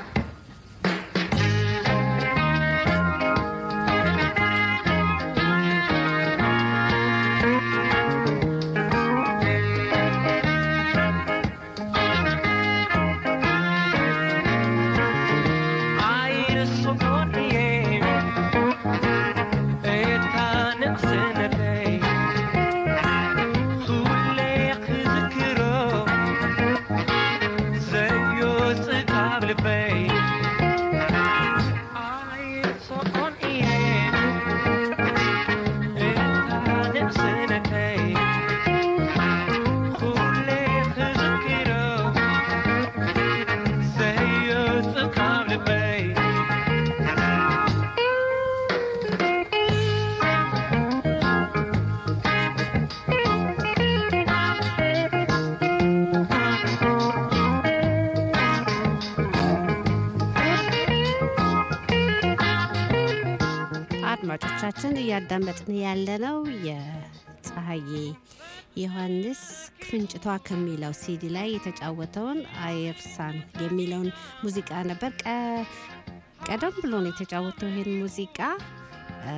ኣይርስኦን እየ እታ ንእስነተይ ኩሌ ክዝክሮ ዘየውፅእ ካብ ልበይ ኣይርስኦን እየ እታ ንእስነተይ ኩሌ ክዝክሮ ዘየውፅእ ካብ ልበይ አድማጮቻችን እያዳመጥን ያለነው የፀሐዬ ዮሐንስ ክፍንጭቷ ከሚለው ሲዲ ላይ የተጫወተውን አይርሳን የሚለውን ሙዚቃ ነበር። ቀ- ቀደም ብሎ ነው የተጫወተው ይህን ሙዚቃ። እ፣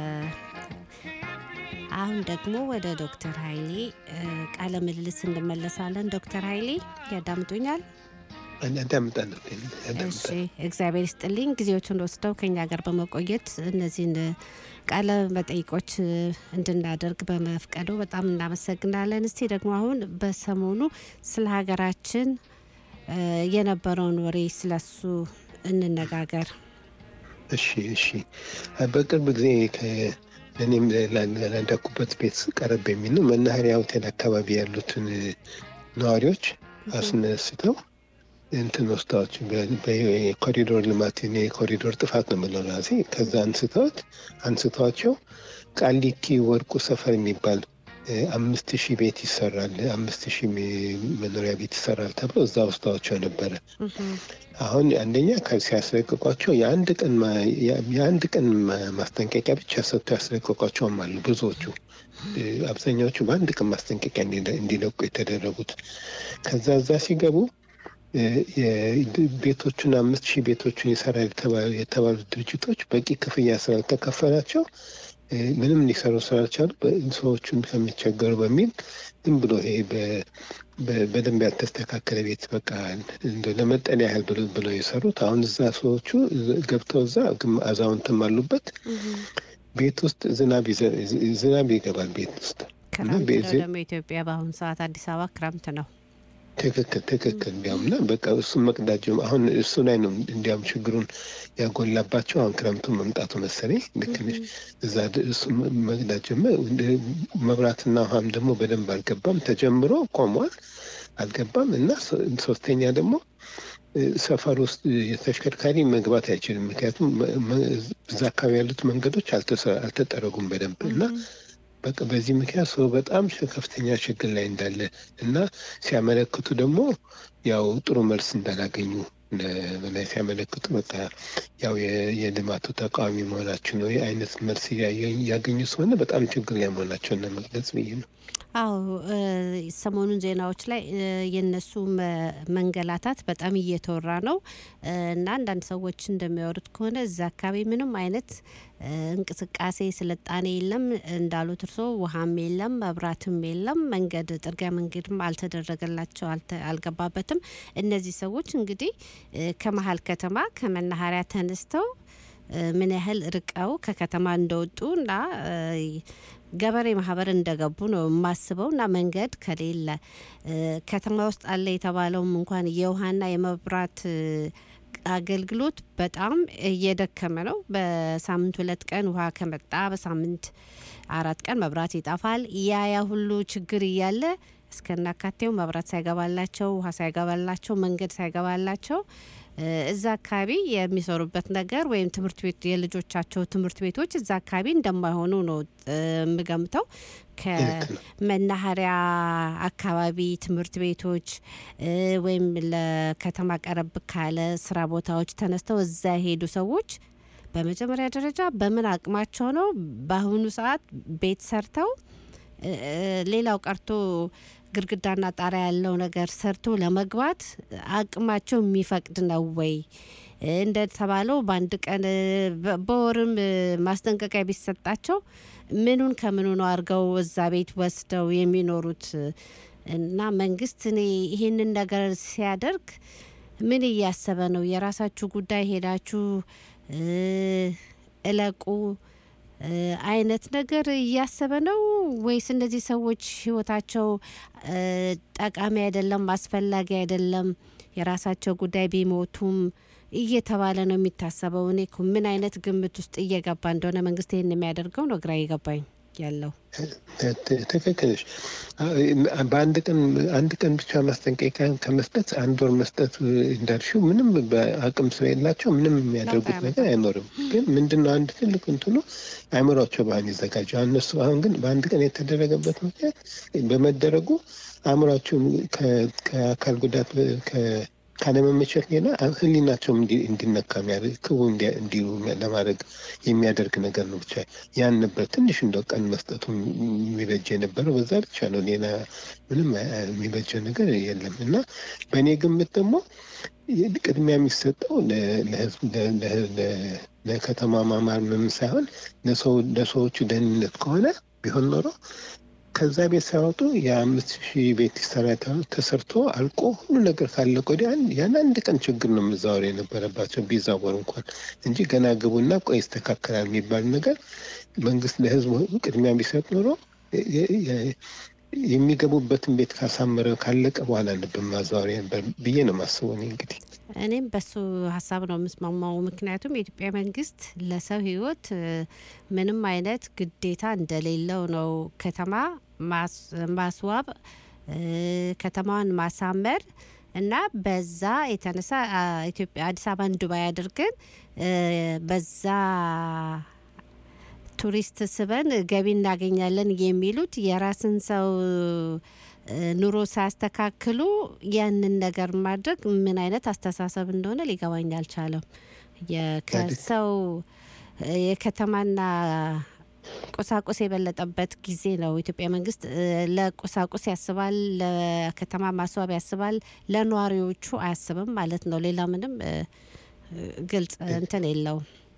አሁን ደግሞ ወደ ዶክተር ኃይሌ እ፣ ቃለ ምልልስ እንመለሳለን። ዶክተር ኃይሌ ያዳምጡኛል? አዳምጣለሁ እሺ፣ አዳምጣለሁ። እግዚአብሔር ይስጥልኝ ጊዜዎችን ወስደው ከኛ ጋር በመቆየት እነዚህን ቃለ መጠይቆች እንድናደርግ በመፍቀዱ በጣም እናመሰግናለን። እስቲ ደግሞ አሁን በሰሞኑ ስለ ሀገራችን እ፣ የነበረውን ወሬ ስለሱ እንነጋገር። እሺ እሺ። በቅርብ ጊዜ ከ- እኔም ላዳኩበት ቤት ቀረብ የሚል ነው መናኸሪያ ሆቴል አካባቢ ያሉትን ነዋሪዎች አስነስተው እንትን ወስደዋቸው በኮሪዶር ልማት እኔ የኮሪዶር ጥፋት ነው የምለው ራሴ ከዛ አንስተውት አንስተዋቸው ቃሊቲ ወርቁ ሰፈር የሚባል እ፣ አምስት ሺህ ቤት ይሰራል አምስት ሺህ ሚ- መኖሪያ ቤት ይሰራል ተብሎ እዛ ወስደዋቸው ነበረ። አሁን አንደኛ ከ- ሲያስለቅቋቸው የአንድ ቀን ማ- የ- የአንድ ቀን ማ- ማስጠንቀቂያ ብቻ ሰጥተው ያስለቅቋቸውም አሉ ብዙዎቹ። እ፣ አብዛኛዎቹ በአንድ ቀን ማስጠንቀቂያ እንዲለ- እንዲለቁ የተደረጉት ከዛ እዛ ሲገቡ እ፣ የ- ቤቶቹን አምስት ሺህ ቤቶቹን ይሰራል የተባ- የተባሉት ድርጅቶች በቂ ክፍያ ስላልተከፈላቸው እ፣ ምንም ሊሰሩ ስላልቻሉ በ- ሰዎቹን ከሚቸገሩ በሚል ዝም ብሎ ይሄ በ- በ- በደንብ ያልተስተካከለ ቤት በቃ እንደ ለመጠለያ ያህል ብሎ ብለው የሰሩት አሁን እዛ ሰዎቹ ገብተው እዛ ግም- አዛውንትም አሉበት ቤት ውስጥ ዝናብ ይዘ- ዝናብ ይገባል ቤት ውስጥ እና ክረምት ነው በዚህ- ደግሞ ኢትዮጵያ በአሁኑ ሰዓት አዲስ አበባ ክረምት ነው። ትክክል ትክክል እንዲያውም እና በቃ እሱን መቅዳት ጀመሩ። አሁን እሱ ላይ ነው እንዲያውም ችግሩን ያጎላባቸው አሁን ክረምቱ መምጣቱ መሰለኝ ልክ ነሽ። እዛ ድ- እሱ መቅዳት ጀመር። እንደ- መብራትና ውሃም ደግሞ በደንብ አልገባም። ተጀምሮ ቆሟል፣ አልገባም እና ሶ- ሶስተኛ ደግሞ እ፣ ሰፈር ውስጥ የተሽከርካሪ መግባት አይችልም። ምክንያቱም መ- መ- እዛ አካባቢ ያሉት መንገዶች አልተሰ- አልተጠረጉም በደንብ እና በቃ በዚህ ምክንያት ሰው በጣም ሽ- ከፍተኛ ችግር ላይ እንዳለ እና ሲያመለክቱ ደግሞ ያው ጥሩ መልስ እንዳላገኙ ለ- በላይ ሲያመለክቱ በቃ ያው የ- የልማቱ ተቃዋሚ መሆናቸው ነው ይህ አይነት መልስ እያየ- እያገኙ ስለሆነ በጣም ችግር ላይ መሆናቸውን ለመግለጽ ብዬ ነው። አዎ እ፣ ሰሞኑን ዜናዎች ላይ እ፣ የነሱ መ- መንገላታት በጣም እየተወራ ነው እ፣ እና አንዳንድ ሰዎች እንደሚያወሩት ከሆነ እዛ አካባቢ ምንም አይነት እ፣ እንቅስቃሴ ስልጣኔ የለም እንዳሉት እርሶ ውሃም የለም መብራትም የለም መንገድ ጥርጊያ መንገድም አልተደረገላቸው አልተ- አልገባበትም እነዚህ ሰዎች እንግዲህ እ፣ ከመሀል ከተማ ከመናኸሪያ ተነስተው እ፣ ምን ያህል ርቀው ከከተማ እንደወጡ እና እ፣ ገበሬ ማህበር እንደገቡ ነው የማስበው እና መንገድ ከሌለ እ፣ ከተማ ውስጥ አለ የተባለውም እንኳን የውሃና የመብራት እ፣ አገልግሎት በጣም እየደከመ ነው። በሳምንት ሁለት ቀን ውሃ ከመጣ በሳምንት አራት ቀን መብራት ይጠፋል። ያ ያ ሁሉ ችግር እያለ እስከናካቴው መብራት ሳይገባላቸው ውሃ ሳይገባላቸው መንገድ ሳይገባላቸው እ፣ እዛ አካባቢ የሚሰሩበት ነገር ወይም ትምህርት ቤት የልጆቻቸው ትምህርት ቤቶች እዛ አካባቢ እንደማይሆኑ ነው እ፣ የምገምተው። ከመናኸሪያ አካባቢ ትምህርት ቤቶች እ፣ ወይም ለከተማ ቀረብ ካለ ስራ ቦታዎች ተነስተው እዛ የሄዱ ሰዎች በመጀመሪያ ደረጃ በምን አቅማቸው ነው በአሁኑ ሰዓት ቤት ሰርተው እ፣ ሌላው ቀርቶ ግድግዳና ጣሪያ ያለው ነገር ሰርቶ ለመግባት አቅማቸው የሚፈቅድ ነው ወይ? እንደተባለው በአንድ ቀን እ፣ በ- በወርም እ፣ ማስጠንቀቂያ ቢሰጣቸው ምኑን ከምኑ ነው አድርገው እዛ ቤት ወስደው የሚኖሩት? እና መንግስት እኔ ይህንን ነገር ሲያደርግ ምን እያሰበ ነው? የራሳችሁ ጉዳይ ሄዳችሁ እ፣ እለቁ እ፣ አይነት ነገር እያሰበ ነው ወይስ እነዚህ ሰዎች ህይወታቸው እ፣ ጠቃሚ አይደለም፣ አስፈላጊ አይደለም፣ የራሳቸው ጉዳይ ቢሞቱም እየተባለ ነው የሚታሰበው? እኔ እኮ ምን አይነት ግምት ውስጥ እየገባ እንደሆነ መንግስት ይህን የሚያደርገው ነው ግራ እየገባኝ ያለው። ት- ትክክል ነሽ። አ- በአንድ ቀን አንድ ቀን ብቻ ማስጠንቀቂያ ከመስጠት አንድ ወር መስጠት እንዳልሽው ምንም በአቅም ስለሌላቸው ምንም የሚያደርጉት ለውጥ ነገር አይኖርም። ግን ምንድነው አንድ ትልቅ እንትኑ አእምሯቸው ባህን ይዘጋጀው እነሱ አሁን ግን በአንድ ቀን የተደረገበት ምክንያት በመደረጉ አእምሯቸውን ከ- ከአካል ጉዳት ከ- ካለመመቸት ሌላ ህሊናቸውም እንዲ- እንዲነካ የሚያደርግ ክቡ እንዲ- እንዲሉ ለማድረግ የሚያደርግ ነገር ነው። ብቻ ያን ነበር ትንሽ እንደው ቀን መስጠቱ የሚበጀ የነበረው በዛ ብቻ ነው። ሌላ ምንም አ- የሚበጀ ነገር የለም እና በእኔ ግምት ደግሞ ቅድሚያ የሚሰጠው ለ- ለህዝብ ለ- ለ- ለ- ለከተማ ማማር ምንም ሳይሆን ለሰው ለሰዎቹ ደህንነት ከሆነ ቢሆን ኖሮ ከዛ ቤት ሳይወጡ የአምስት ሺህ ቤት ይሰራ ተብሎ ተሰርቶ አልቆ ሁሉ ነገር ካለቀ ወዲያ ያን- ያን አንድ ቀን ችግር ነው መዛወር የነበረባቸው ቢዛወር እንኳን እንጂ ገና ግቡና ቆይ ይስተካከላል የሚባል ነገር መንግስት ለህዝቡ ቅድሚያ ቢሰጥ ኖሮ የ- የ- የሚገቡበትን ቤት ካሳመረ ካለቀ በኋላ ነበር ማዛወሪያ ነበር ብዬ ነው ማስበው እኔ እንግዲህ እኔም በሱ ሀሳብ ነው የምስማማው። ምክንያቱም የኢትዮጵያ መንግስት ለሰው ህይወት እ፣ ምንም አይነት ግዴታ እንደሌለው ነው። ከተማ ማስ- ማስዋብ እ፣ ከተማዋን ማሳመር እና በዛ የተነሳ አ፣ ኢትዮጵያ አዲስ አበባን ዱባይ አድርገን እ፣ በዛ ቱሪስት ስበን ገቢ እናገኛለን የሚሉት የራስን ሰው እ፣ ኑሮ ሳያስተካክሉ ያንን ነገር ማድረግ ምን አይነት አስተሳሰብ እንደሆነ ሊገባኝ አልቻለም። የ- ከሰው እ፣ የከተማና ቁሳቁስ የበለጠበት ጊዜ ነው። ኢትዮጵያ መንግስት እ፣ ለቁሳቁስ ያስባል፣ ለከተማ ማስዋብ ያስባል፣ ለነዋሪዎቹ አያስብም ማለት ነው። ሌላ ምንም እ፣ እ፣ ግልጽ እንትን የለውም።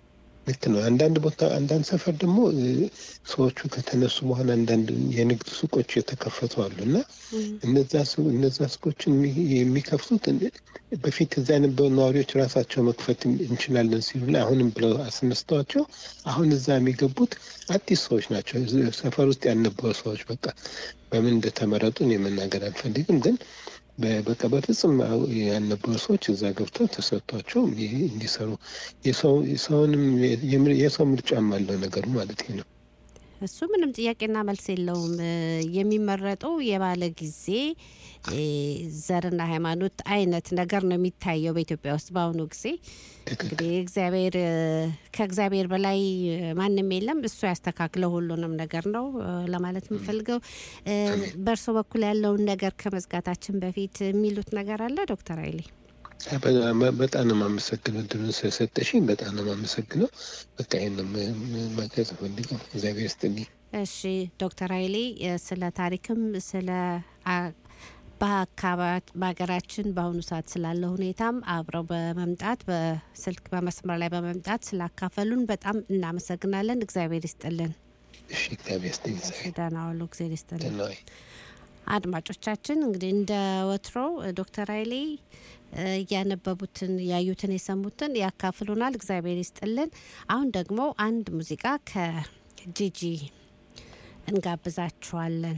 ልክ ነው። አንዳንድ ቦታ አንዳንድ ሰፈር ደግሞ እ፣ ሰዎቹ ከተነሱ በኋላ አንዳንድ የንግድ ሱቆች የተከፈቱ አሉ እና እነዛ ሱ- እነዛ ሱቆችን የሚ- የሚከፍቱት እንደ- በፊት እዛ የነበሩ ነዋሪዎች ራሳቸው መክፈት እንችላለን ሲሉ ላይ አሁንም ብለው አስነስተዋቸው አሁን እዛ የሚገቡት አዲስ ሰዎች ናቸው። እዚህ ሰፈር ውስጥ ያልነበሩ ሰዎች በቃ በምን እንደተመረጡ እኔ መናገር አልፈልግም ግን በ- በቃ በፍጹም አው- ያልነበሩ ሰዎች እዛ ገብተው ተሰጥቷቸው ይህ እንዲሰሩ የሰው የሰውንም የምር- የሰው ምርጫም አለው ነገሩ ማለት ነው። እሱ ምንም ጥያቄና መልስ የለውም። እ፣ የሚመረጠው የባለ ጊዜ እ፣ ዘርና ሃይማኖት አይነት ነገር ነው የሚታየው በኢትዮጵያ ውስጥ በአሁኑ ጊዜ። እንግዲህ እግዚአብሔር እ፣ ከእግዚአብሔር በላይ እ፣ ማንም የለም። እሱ ያስተካክለው ሁሉንም ነገር ነው እ፣ ለማለት የምፈልገው። እ፣ በእርሶ በኩል ያለውን ነገር ከመዝጋታችን በፊት የሚሉት ነገር አለ ዶክተር ኃይሌ? በ- በጣም ነው የማመሰግነው እድሉን ስለሰጠሽኝ በጣም ነው የማመሰግነው። በቃ ይህን ነው ም- ም- መግለጽ ፈልገው። እግዚአብሔር ይስጥልኝ። እሺ ዶክተር ኃይሌ እ፣ ስለ ታሪክም ስለ አ- በአካባቢ በሀገራችን በአሁኑ ሰዓት ስላለ ሁኔታም አብረው በመምጣት በስልክ በመስመር ላይ በመምጣት ስላካፈሉን በጣም እናመሰግናለን። እግዚአብሔር ይስጥልን። እሺ እግዚአብሔር ይስጥልኝ። እሺ፣ ደህና ዋሉ። እግዚአብሔር ይስጥልን። ደህና ዋይ። አድማጮቻችን እንግዲህ እንደ ወትሮው ዶክተር ኃይሌ እ፣ እያነበቡትን ያዩትን የሰሙትን ያካፍሉናል። እግዚአብሔር ይስጥልን። አሁን ደግሞ አንድ ሙዚቃ ከጂጂ እንጋብዛችኋለን።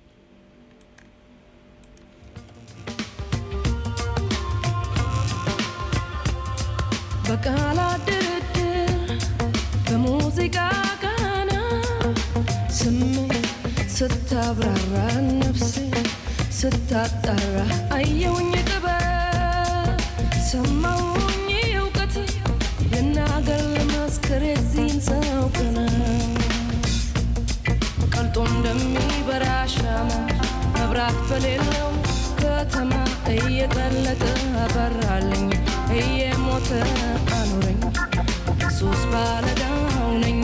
በቃላት ድርድር በሙዚቃ ቃና ስሜት ስታብራራ ነፍሴ ስታጣራ አየውኝ ጥበብ ሰማውኝ እውቀት ልናገር ልመስክር የዚህን ሰው ቅነት ቀልጦ እንደሚበራ ሻማ መብራት በሌለው ከተማ እየቀለጠ አበራልኝ እየሞተ አኖረኝ ሱስ ባለዳው ነኝ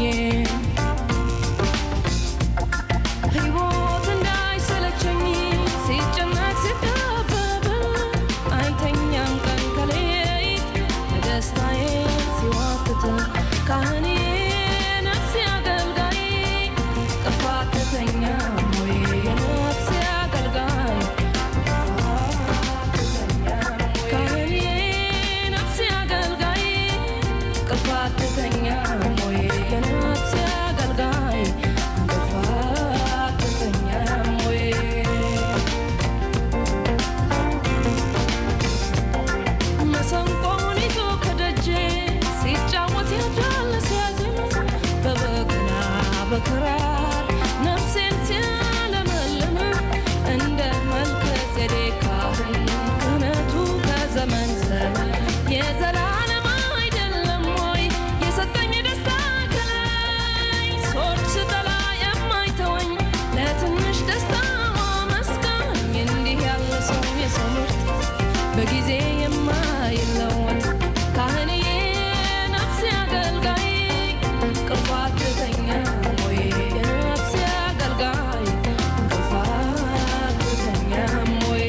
ሕይወት እንዳይሰለቸኝ ሲጨነቅ ሲጠበብ አይተኛም ቀን ከሌት ደስታዬ ሲዋትት ካህኔ ነፍሴ አገልጋይ ጥፋተኛ ሆይ የነፍሴ አገልጋይ ካህኔ ነፍሴ አገልጋይ ጥፋተኛ ሆይ የነፍሴ አገልጋይ ጥፋተኛ ሆይ መሰንቆውን ይዞ ከደጄ ሲጫወት ያዳለ ሲያዝም በበገና በክራር ነፍሴን ሲያለመልም እንደ መልከ ጼዴቅ ካህን ክህነቱ ከዘመን ዘመን የዘላለም አይደለም ወይ የሰጠኝ ደስታ ከላይ ሶች ስጠላ የማይተወኝ ለትንሽ ደስታ መስጋኝ እንዲህ ያለ ሰው የሰው ምርጥ በጊዜ የማይለወጥ ካህንዬ ነፍሴ አገልጋይ ቅርፋትተኛ ወይ የነፍሴ አገልጋይ ቅርፋትተኛ ወይ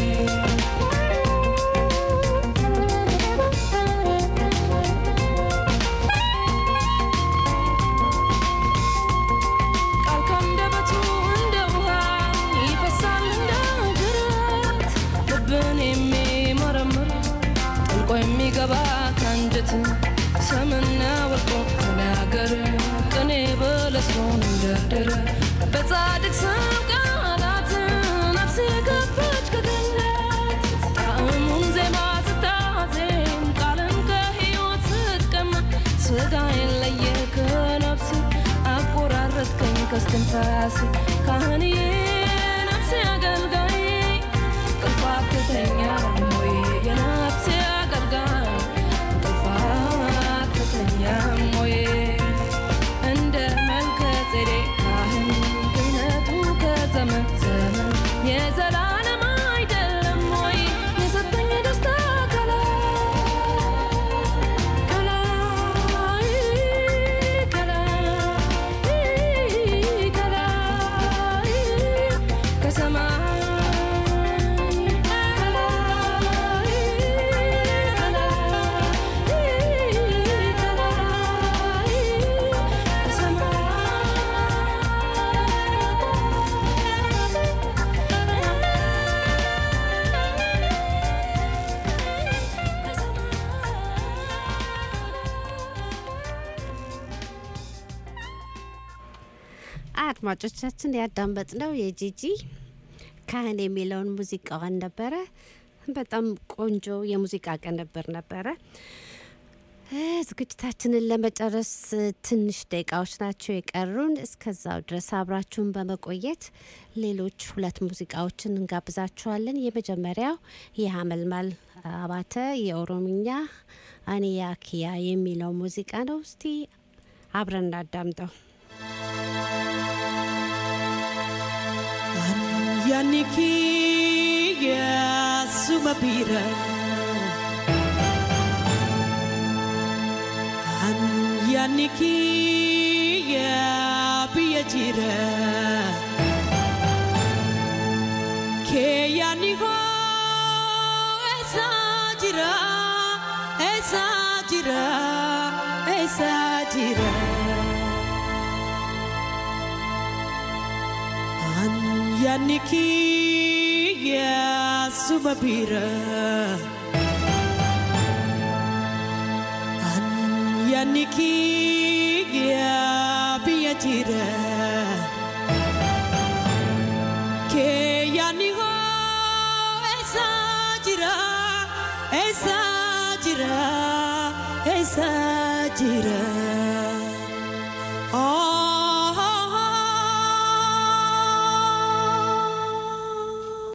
ቃል ከአንደበቱ እንደ ውሃ ይፈሳል እንደ ጅረት ልብን የሚመረምር ጥልቆ የሚገባ ከአንጀት ሰምና ወርቆ ተናገር ቅኔ በለስኖን እንደርድር በጻድቅ ሰው ቃላት ነፍሴ ገባች ከገነት ጣዕሙን ዜማ ስታዜም ቃልን ከሕይወት ስትቀማ ስጋዬን ለየ ከነፍስ አቆራረጥከኝ ከስትንፋስ ካህንዬ ነፍሴ አገልጋይ ጥፋተኛ ሆይ የነፍሴ አገልጋይ ጥፋተኛ ሆይ እንደ መልከ ጼዴቅ ካህን ክህነቱ ከዘመን ዘመን የዘላለም አይደለም ወይ የሰጠኝ ደስታ ከላይ ከላይ ከላይ ከላይ አድማጮቻችን ያዳመጥነው የጂጂ ካህን የሚለውን ሙዚቃዋን ነበረ። በጣም ቆንጆ የሙዚቃ ቅንብር ነበረ። እ፣ ዝግጅታችንን ለመጨረስ ትንሽ ደቂቃዎች ናቸው የቀሩን። እስከዛው ድረስ አብራችሁን በመቆየት ሌሎች ሁለት ሙዚቃዎችን እንጋብዛችኋለን። የመጀመሪያው የሀመልማል አባተ የኦሮምኛ አኒያ ኪያ የሚለው ሙዚቃ ነው። እስቲ አብረን እናዳምጠው። Yaani kiyya suma bira An yaani kiyya biyya jira Kee yaani hoo eessa jira eessa jira eessa jira An yaani kiyya suma bira An yaani kiyya biyya jira Kee yaani hoo eessa jira eessa jira eessa jira Oh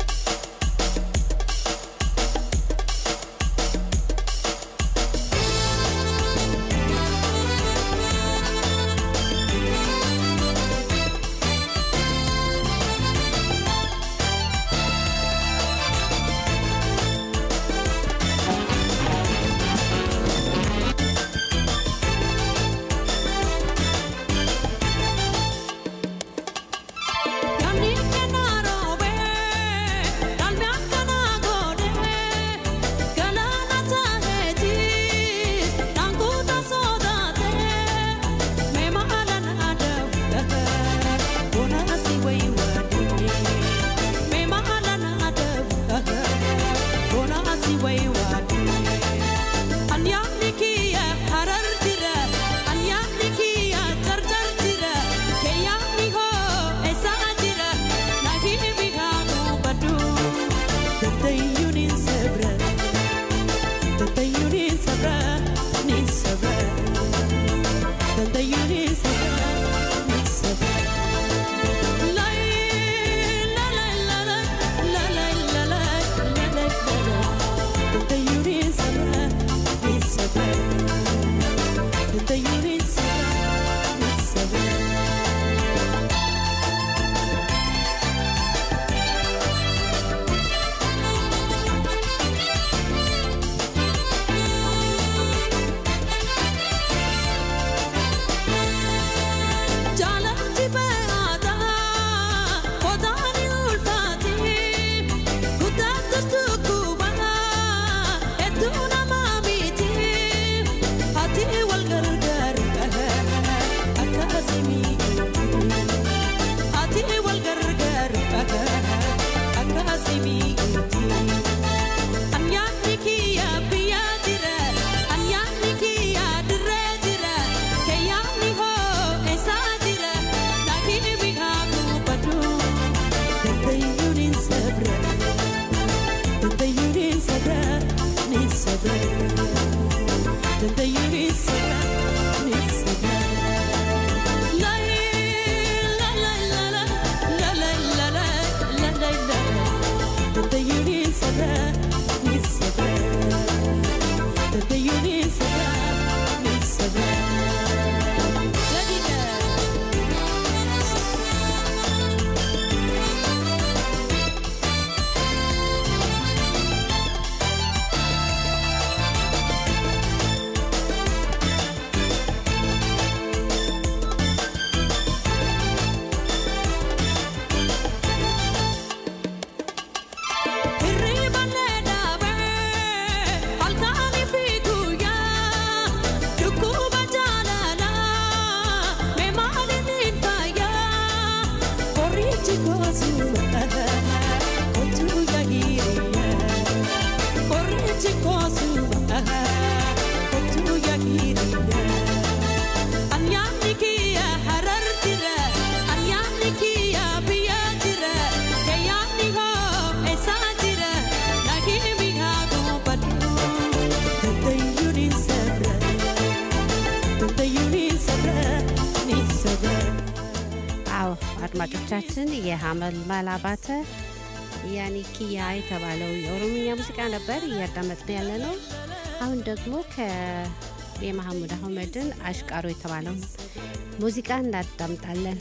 Yaani kana robe, dalmi akkana godhe, galaana taheeti, dhaankuuta sodaate, mee maala na dawudha, bona asi wayi waadhe, mee maala na dawudha, bona asi wayi waadhe. Anyaanni kiyya harar jira, anyaanni kiyya jarjar jira, keeyyaanni hoo eessaa jira, naafii bihaanu baddu. Dandayyuu ni sabra, dandayyuu ni sabra, ni sabra, dandayyuu ni sabra, ni sabra. Lai, la la la la, la la la la, la la la la. Dandayyuu ni sabra, ni sabra, dandayyuu ni sabra, ni sabra. Jaalatti beekata kotaani ulfaati guddaattus dhukkuba hedduu nama miti ati wal gargaaru akkasimi ati wal gargaaru akkasimi anyaanni kiyya biyya jira anyaanni kiyya dirree jira keeyyaanni hoo eessaa jira laakini bihaatu baddu dandayyuu ni sabra dandayyuu ni sabra ni sabra dandayyuu ni sabra ni sabra Lai, la la la la, la la la la, la la la la. Dandayyuu ni sabra ni sabra dandayyuu ni sabra ni sabra. Jadiga. Hirriba leedhabe halkanii fi guyyaa dhukkuba jaalala mee maaliin hin fayyaa qorichi goosuma kottu yaahiriyaa qorichi goosuma kottu yaahiriyaa anyaanni kiyya harar jira አድማጮቻችን የሀመል ማላባተ ያኒ ኪያ የተባለው የኦሮምኛ ሙዚቃ ነበር እያዳመጥን ያለ ነው። አሁን ደግሞ የመሐሙድ አህመድን አሽቃሮ የተባለውን ሙዚቃ እናዳምጣለን።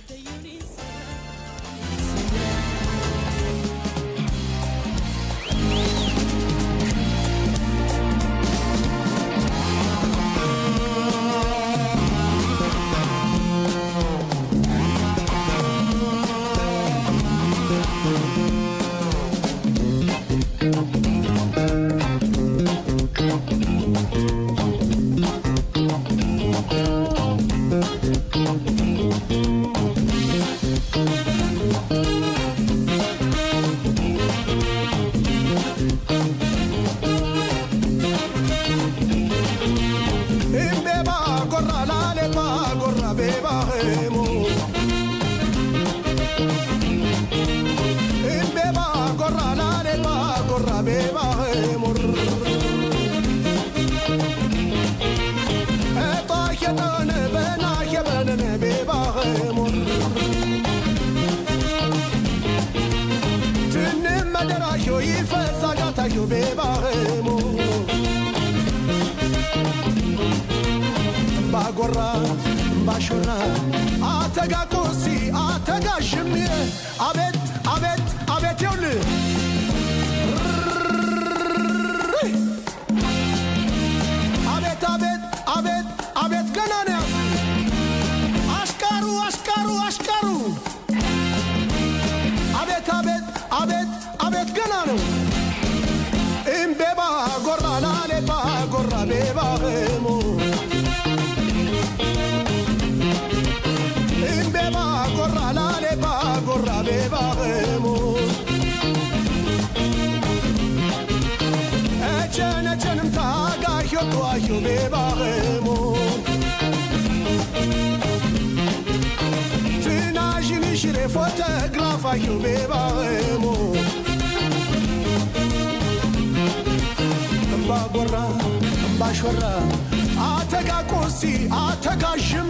ባጎራ ባሾራ አተጋቆሲ አተጋሽም አቤት አቤት አቤት ይውል አቤት አቤት አቤት አቤት ገና ነው ያዝ አሽቃሩ አሽቃሩ አሽቃሩ አቤት አቤት አቤት አቤት ገና ነው እምቤባ ጎራ ላሌባ ጎራ ቤባ ሞ እምቤባ ጎራ ላሌባ ጎራ ቤባ ሞ እቸነቸንም ታጋዮ ተዋዮ ቤባ ሞ ትናዥን ሽሬ ፎቶግራፋዮ ቤባ ሞ ባጎራ ባሾራ አተጋ ቆሲ አተጋ ሽም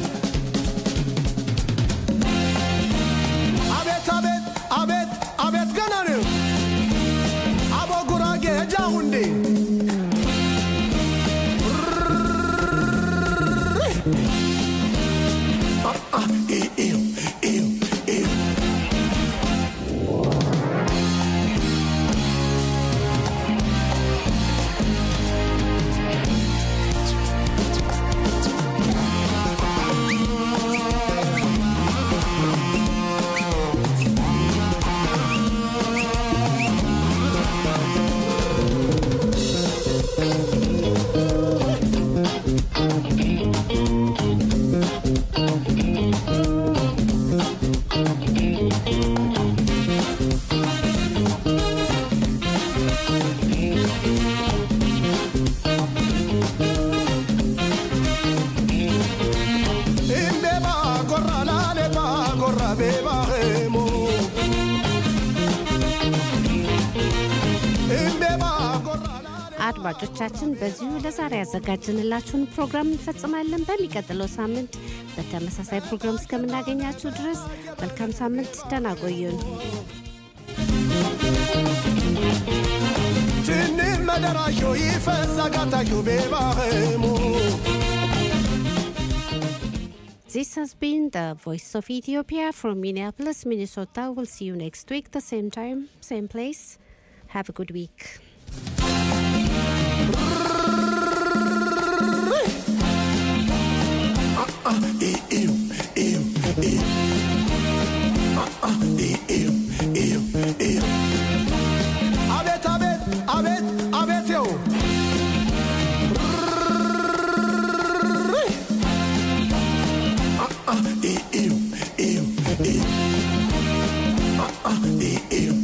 አቤት አቤት አቤት አቤት ገና ነው አቦ ጉራጌ ጃውንዴ እምቤባ ጎራ ላሌባ ጎራ ቤባ ሞ እምቤባ ጎራ አድማጮቻችን በዚሁ ለዛሬ ያዘጋጅንላችሁን ፕሮግራም እንፈጽማለን። በሚቀጥለው ሳምንት በተመሳሳይ ፕሮግራም እስከምናገኛችሁ ድረስ መልካም ሳምንት፣ ደህና ቆዩን። ትንም መደራሾ ይፈዛ ጋታዮ ቤባ ሞ This has been the Voice of Ethiopia from Minneapolis, Minnesota. We'll see you next week, the same time, same place. Have a good week. አቤት አቤት አቤት አቤት ው Ew, ew, ew.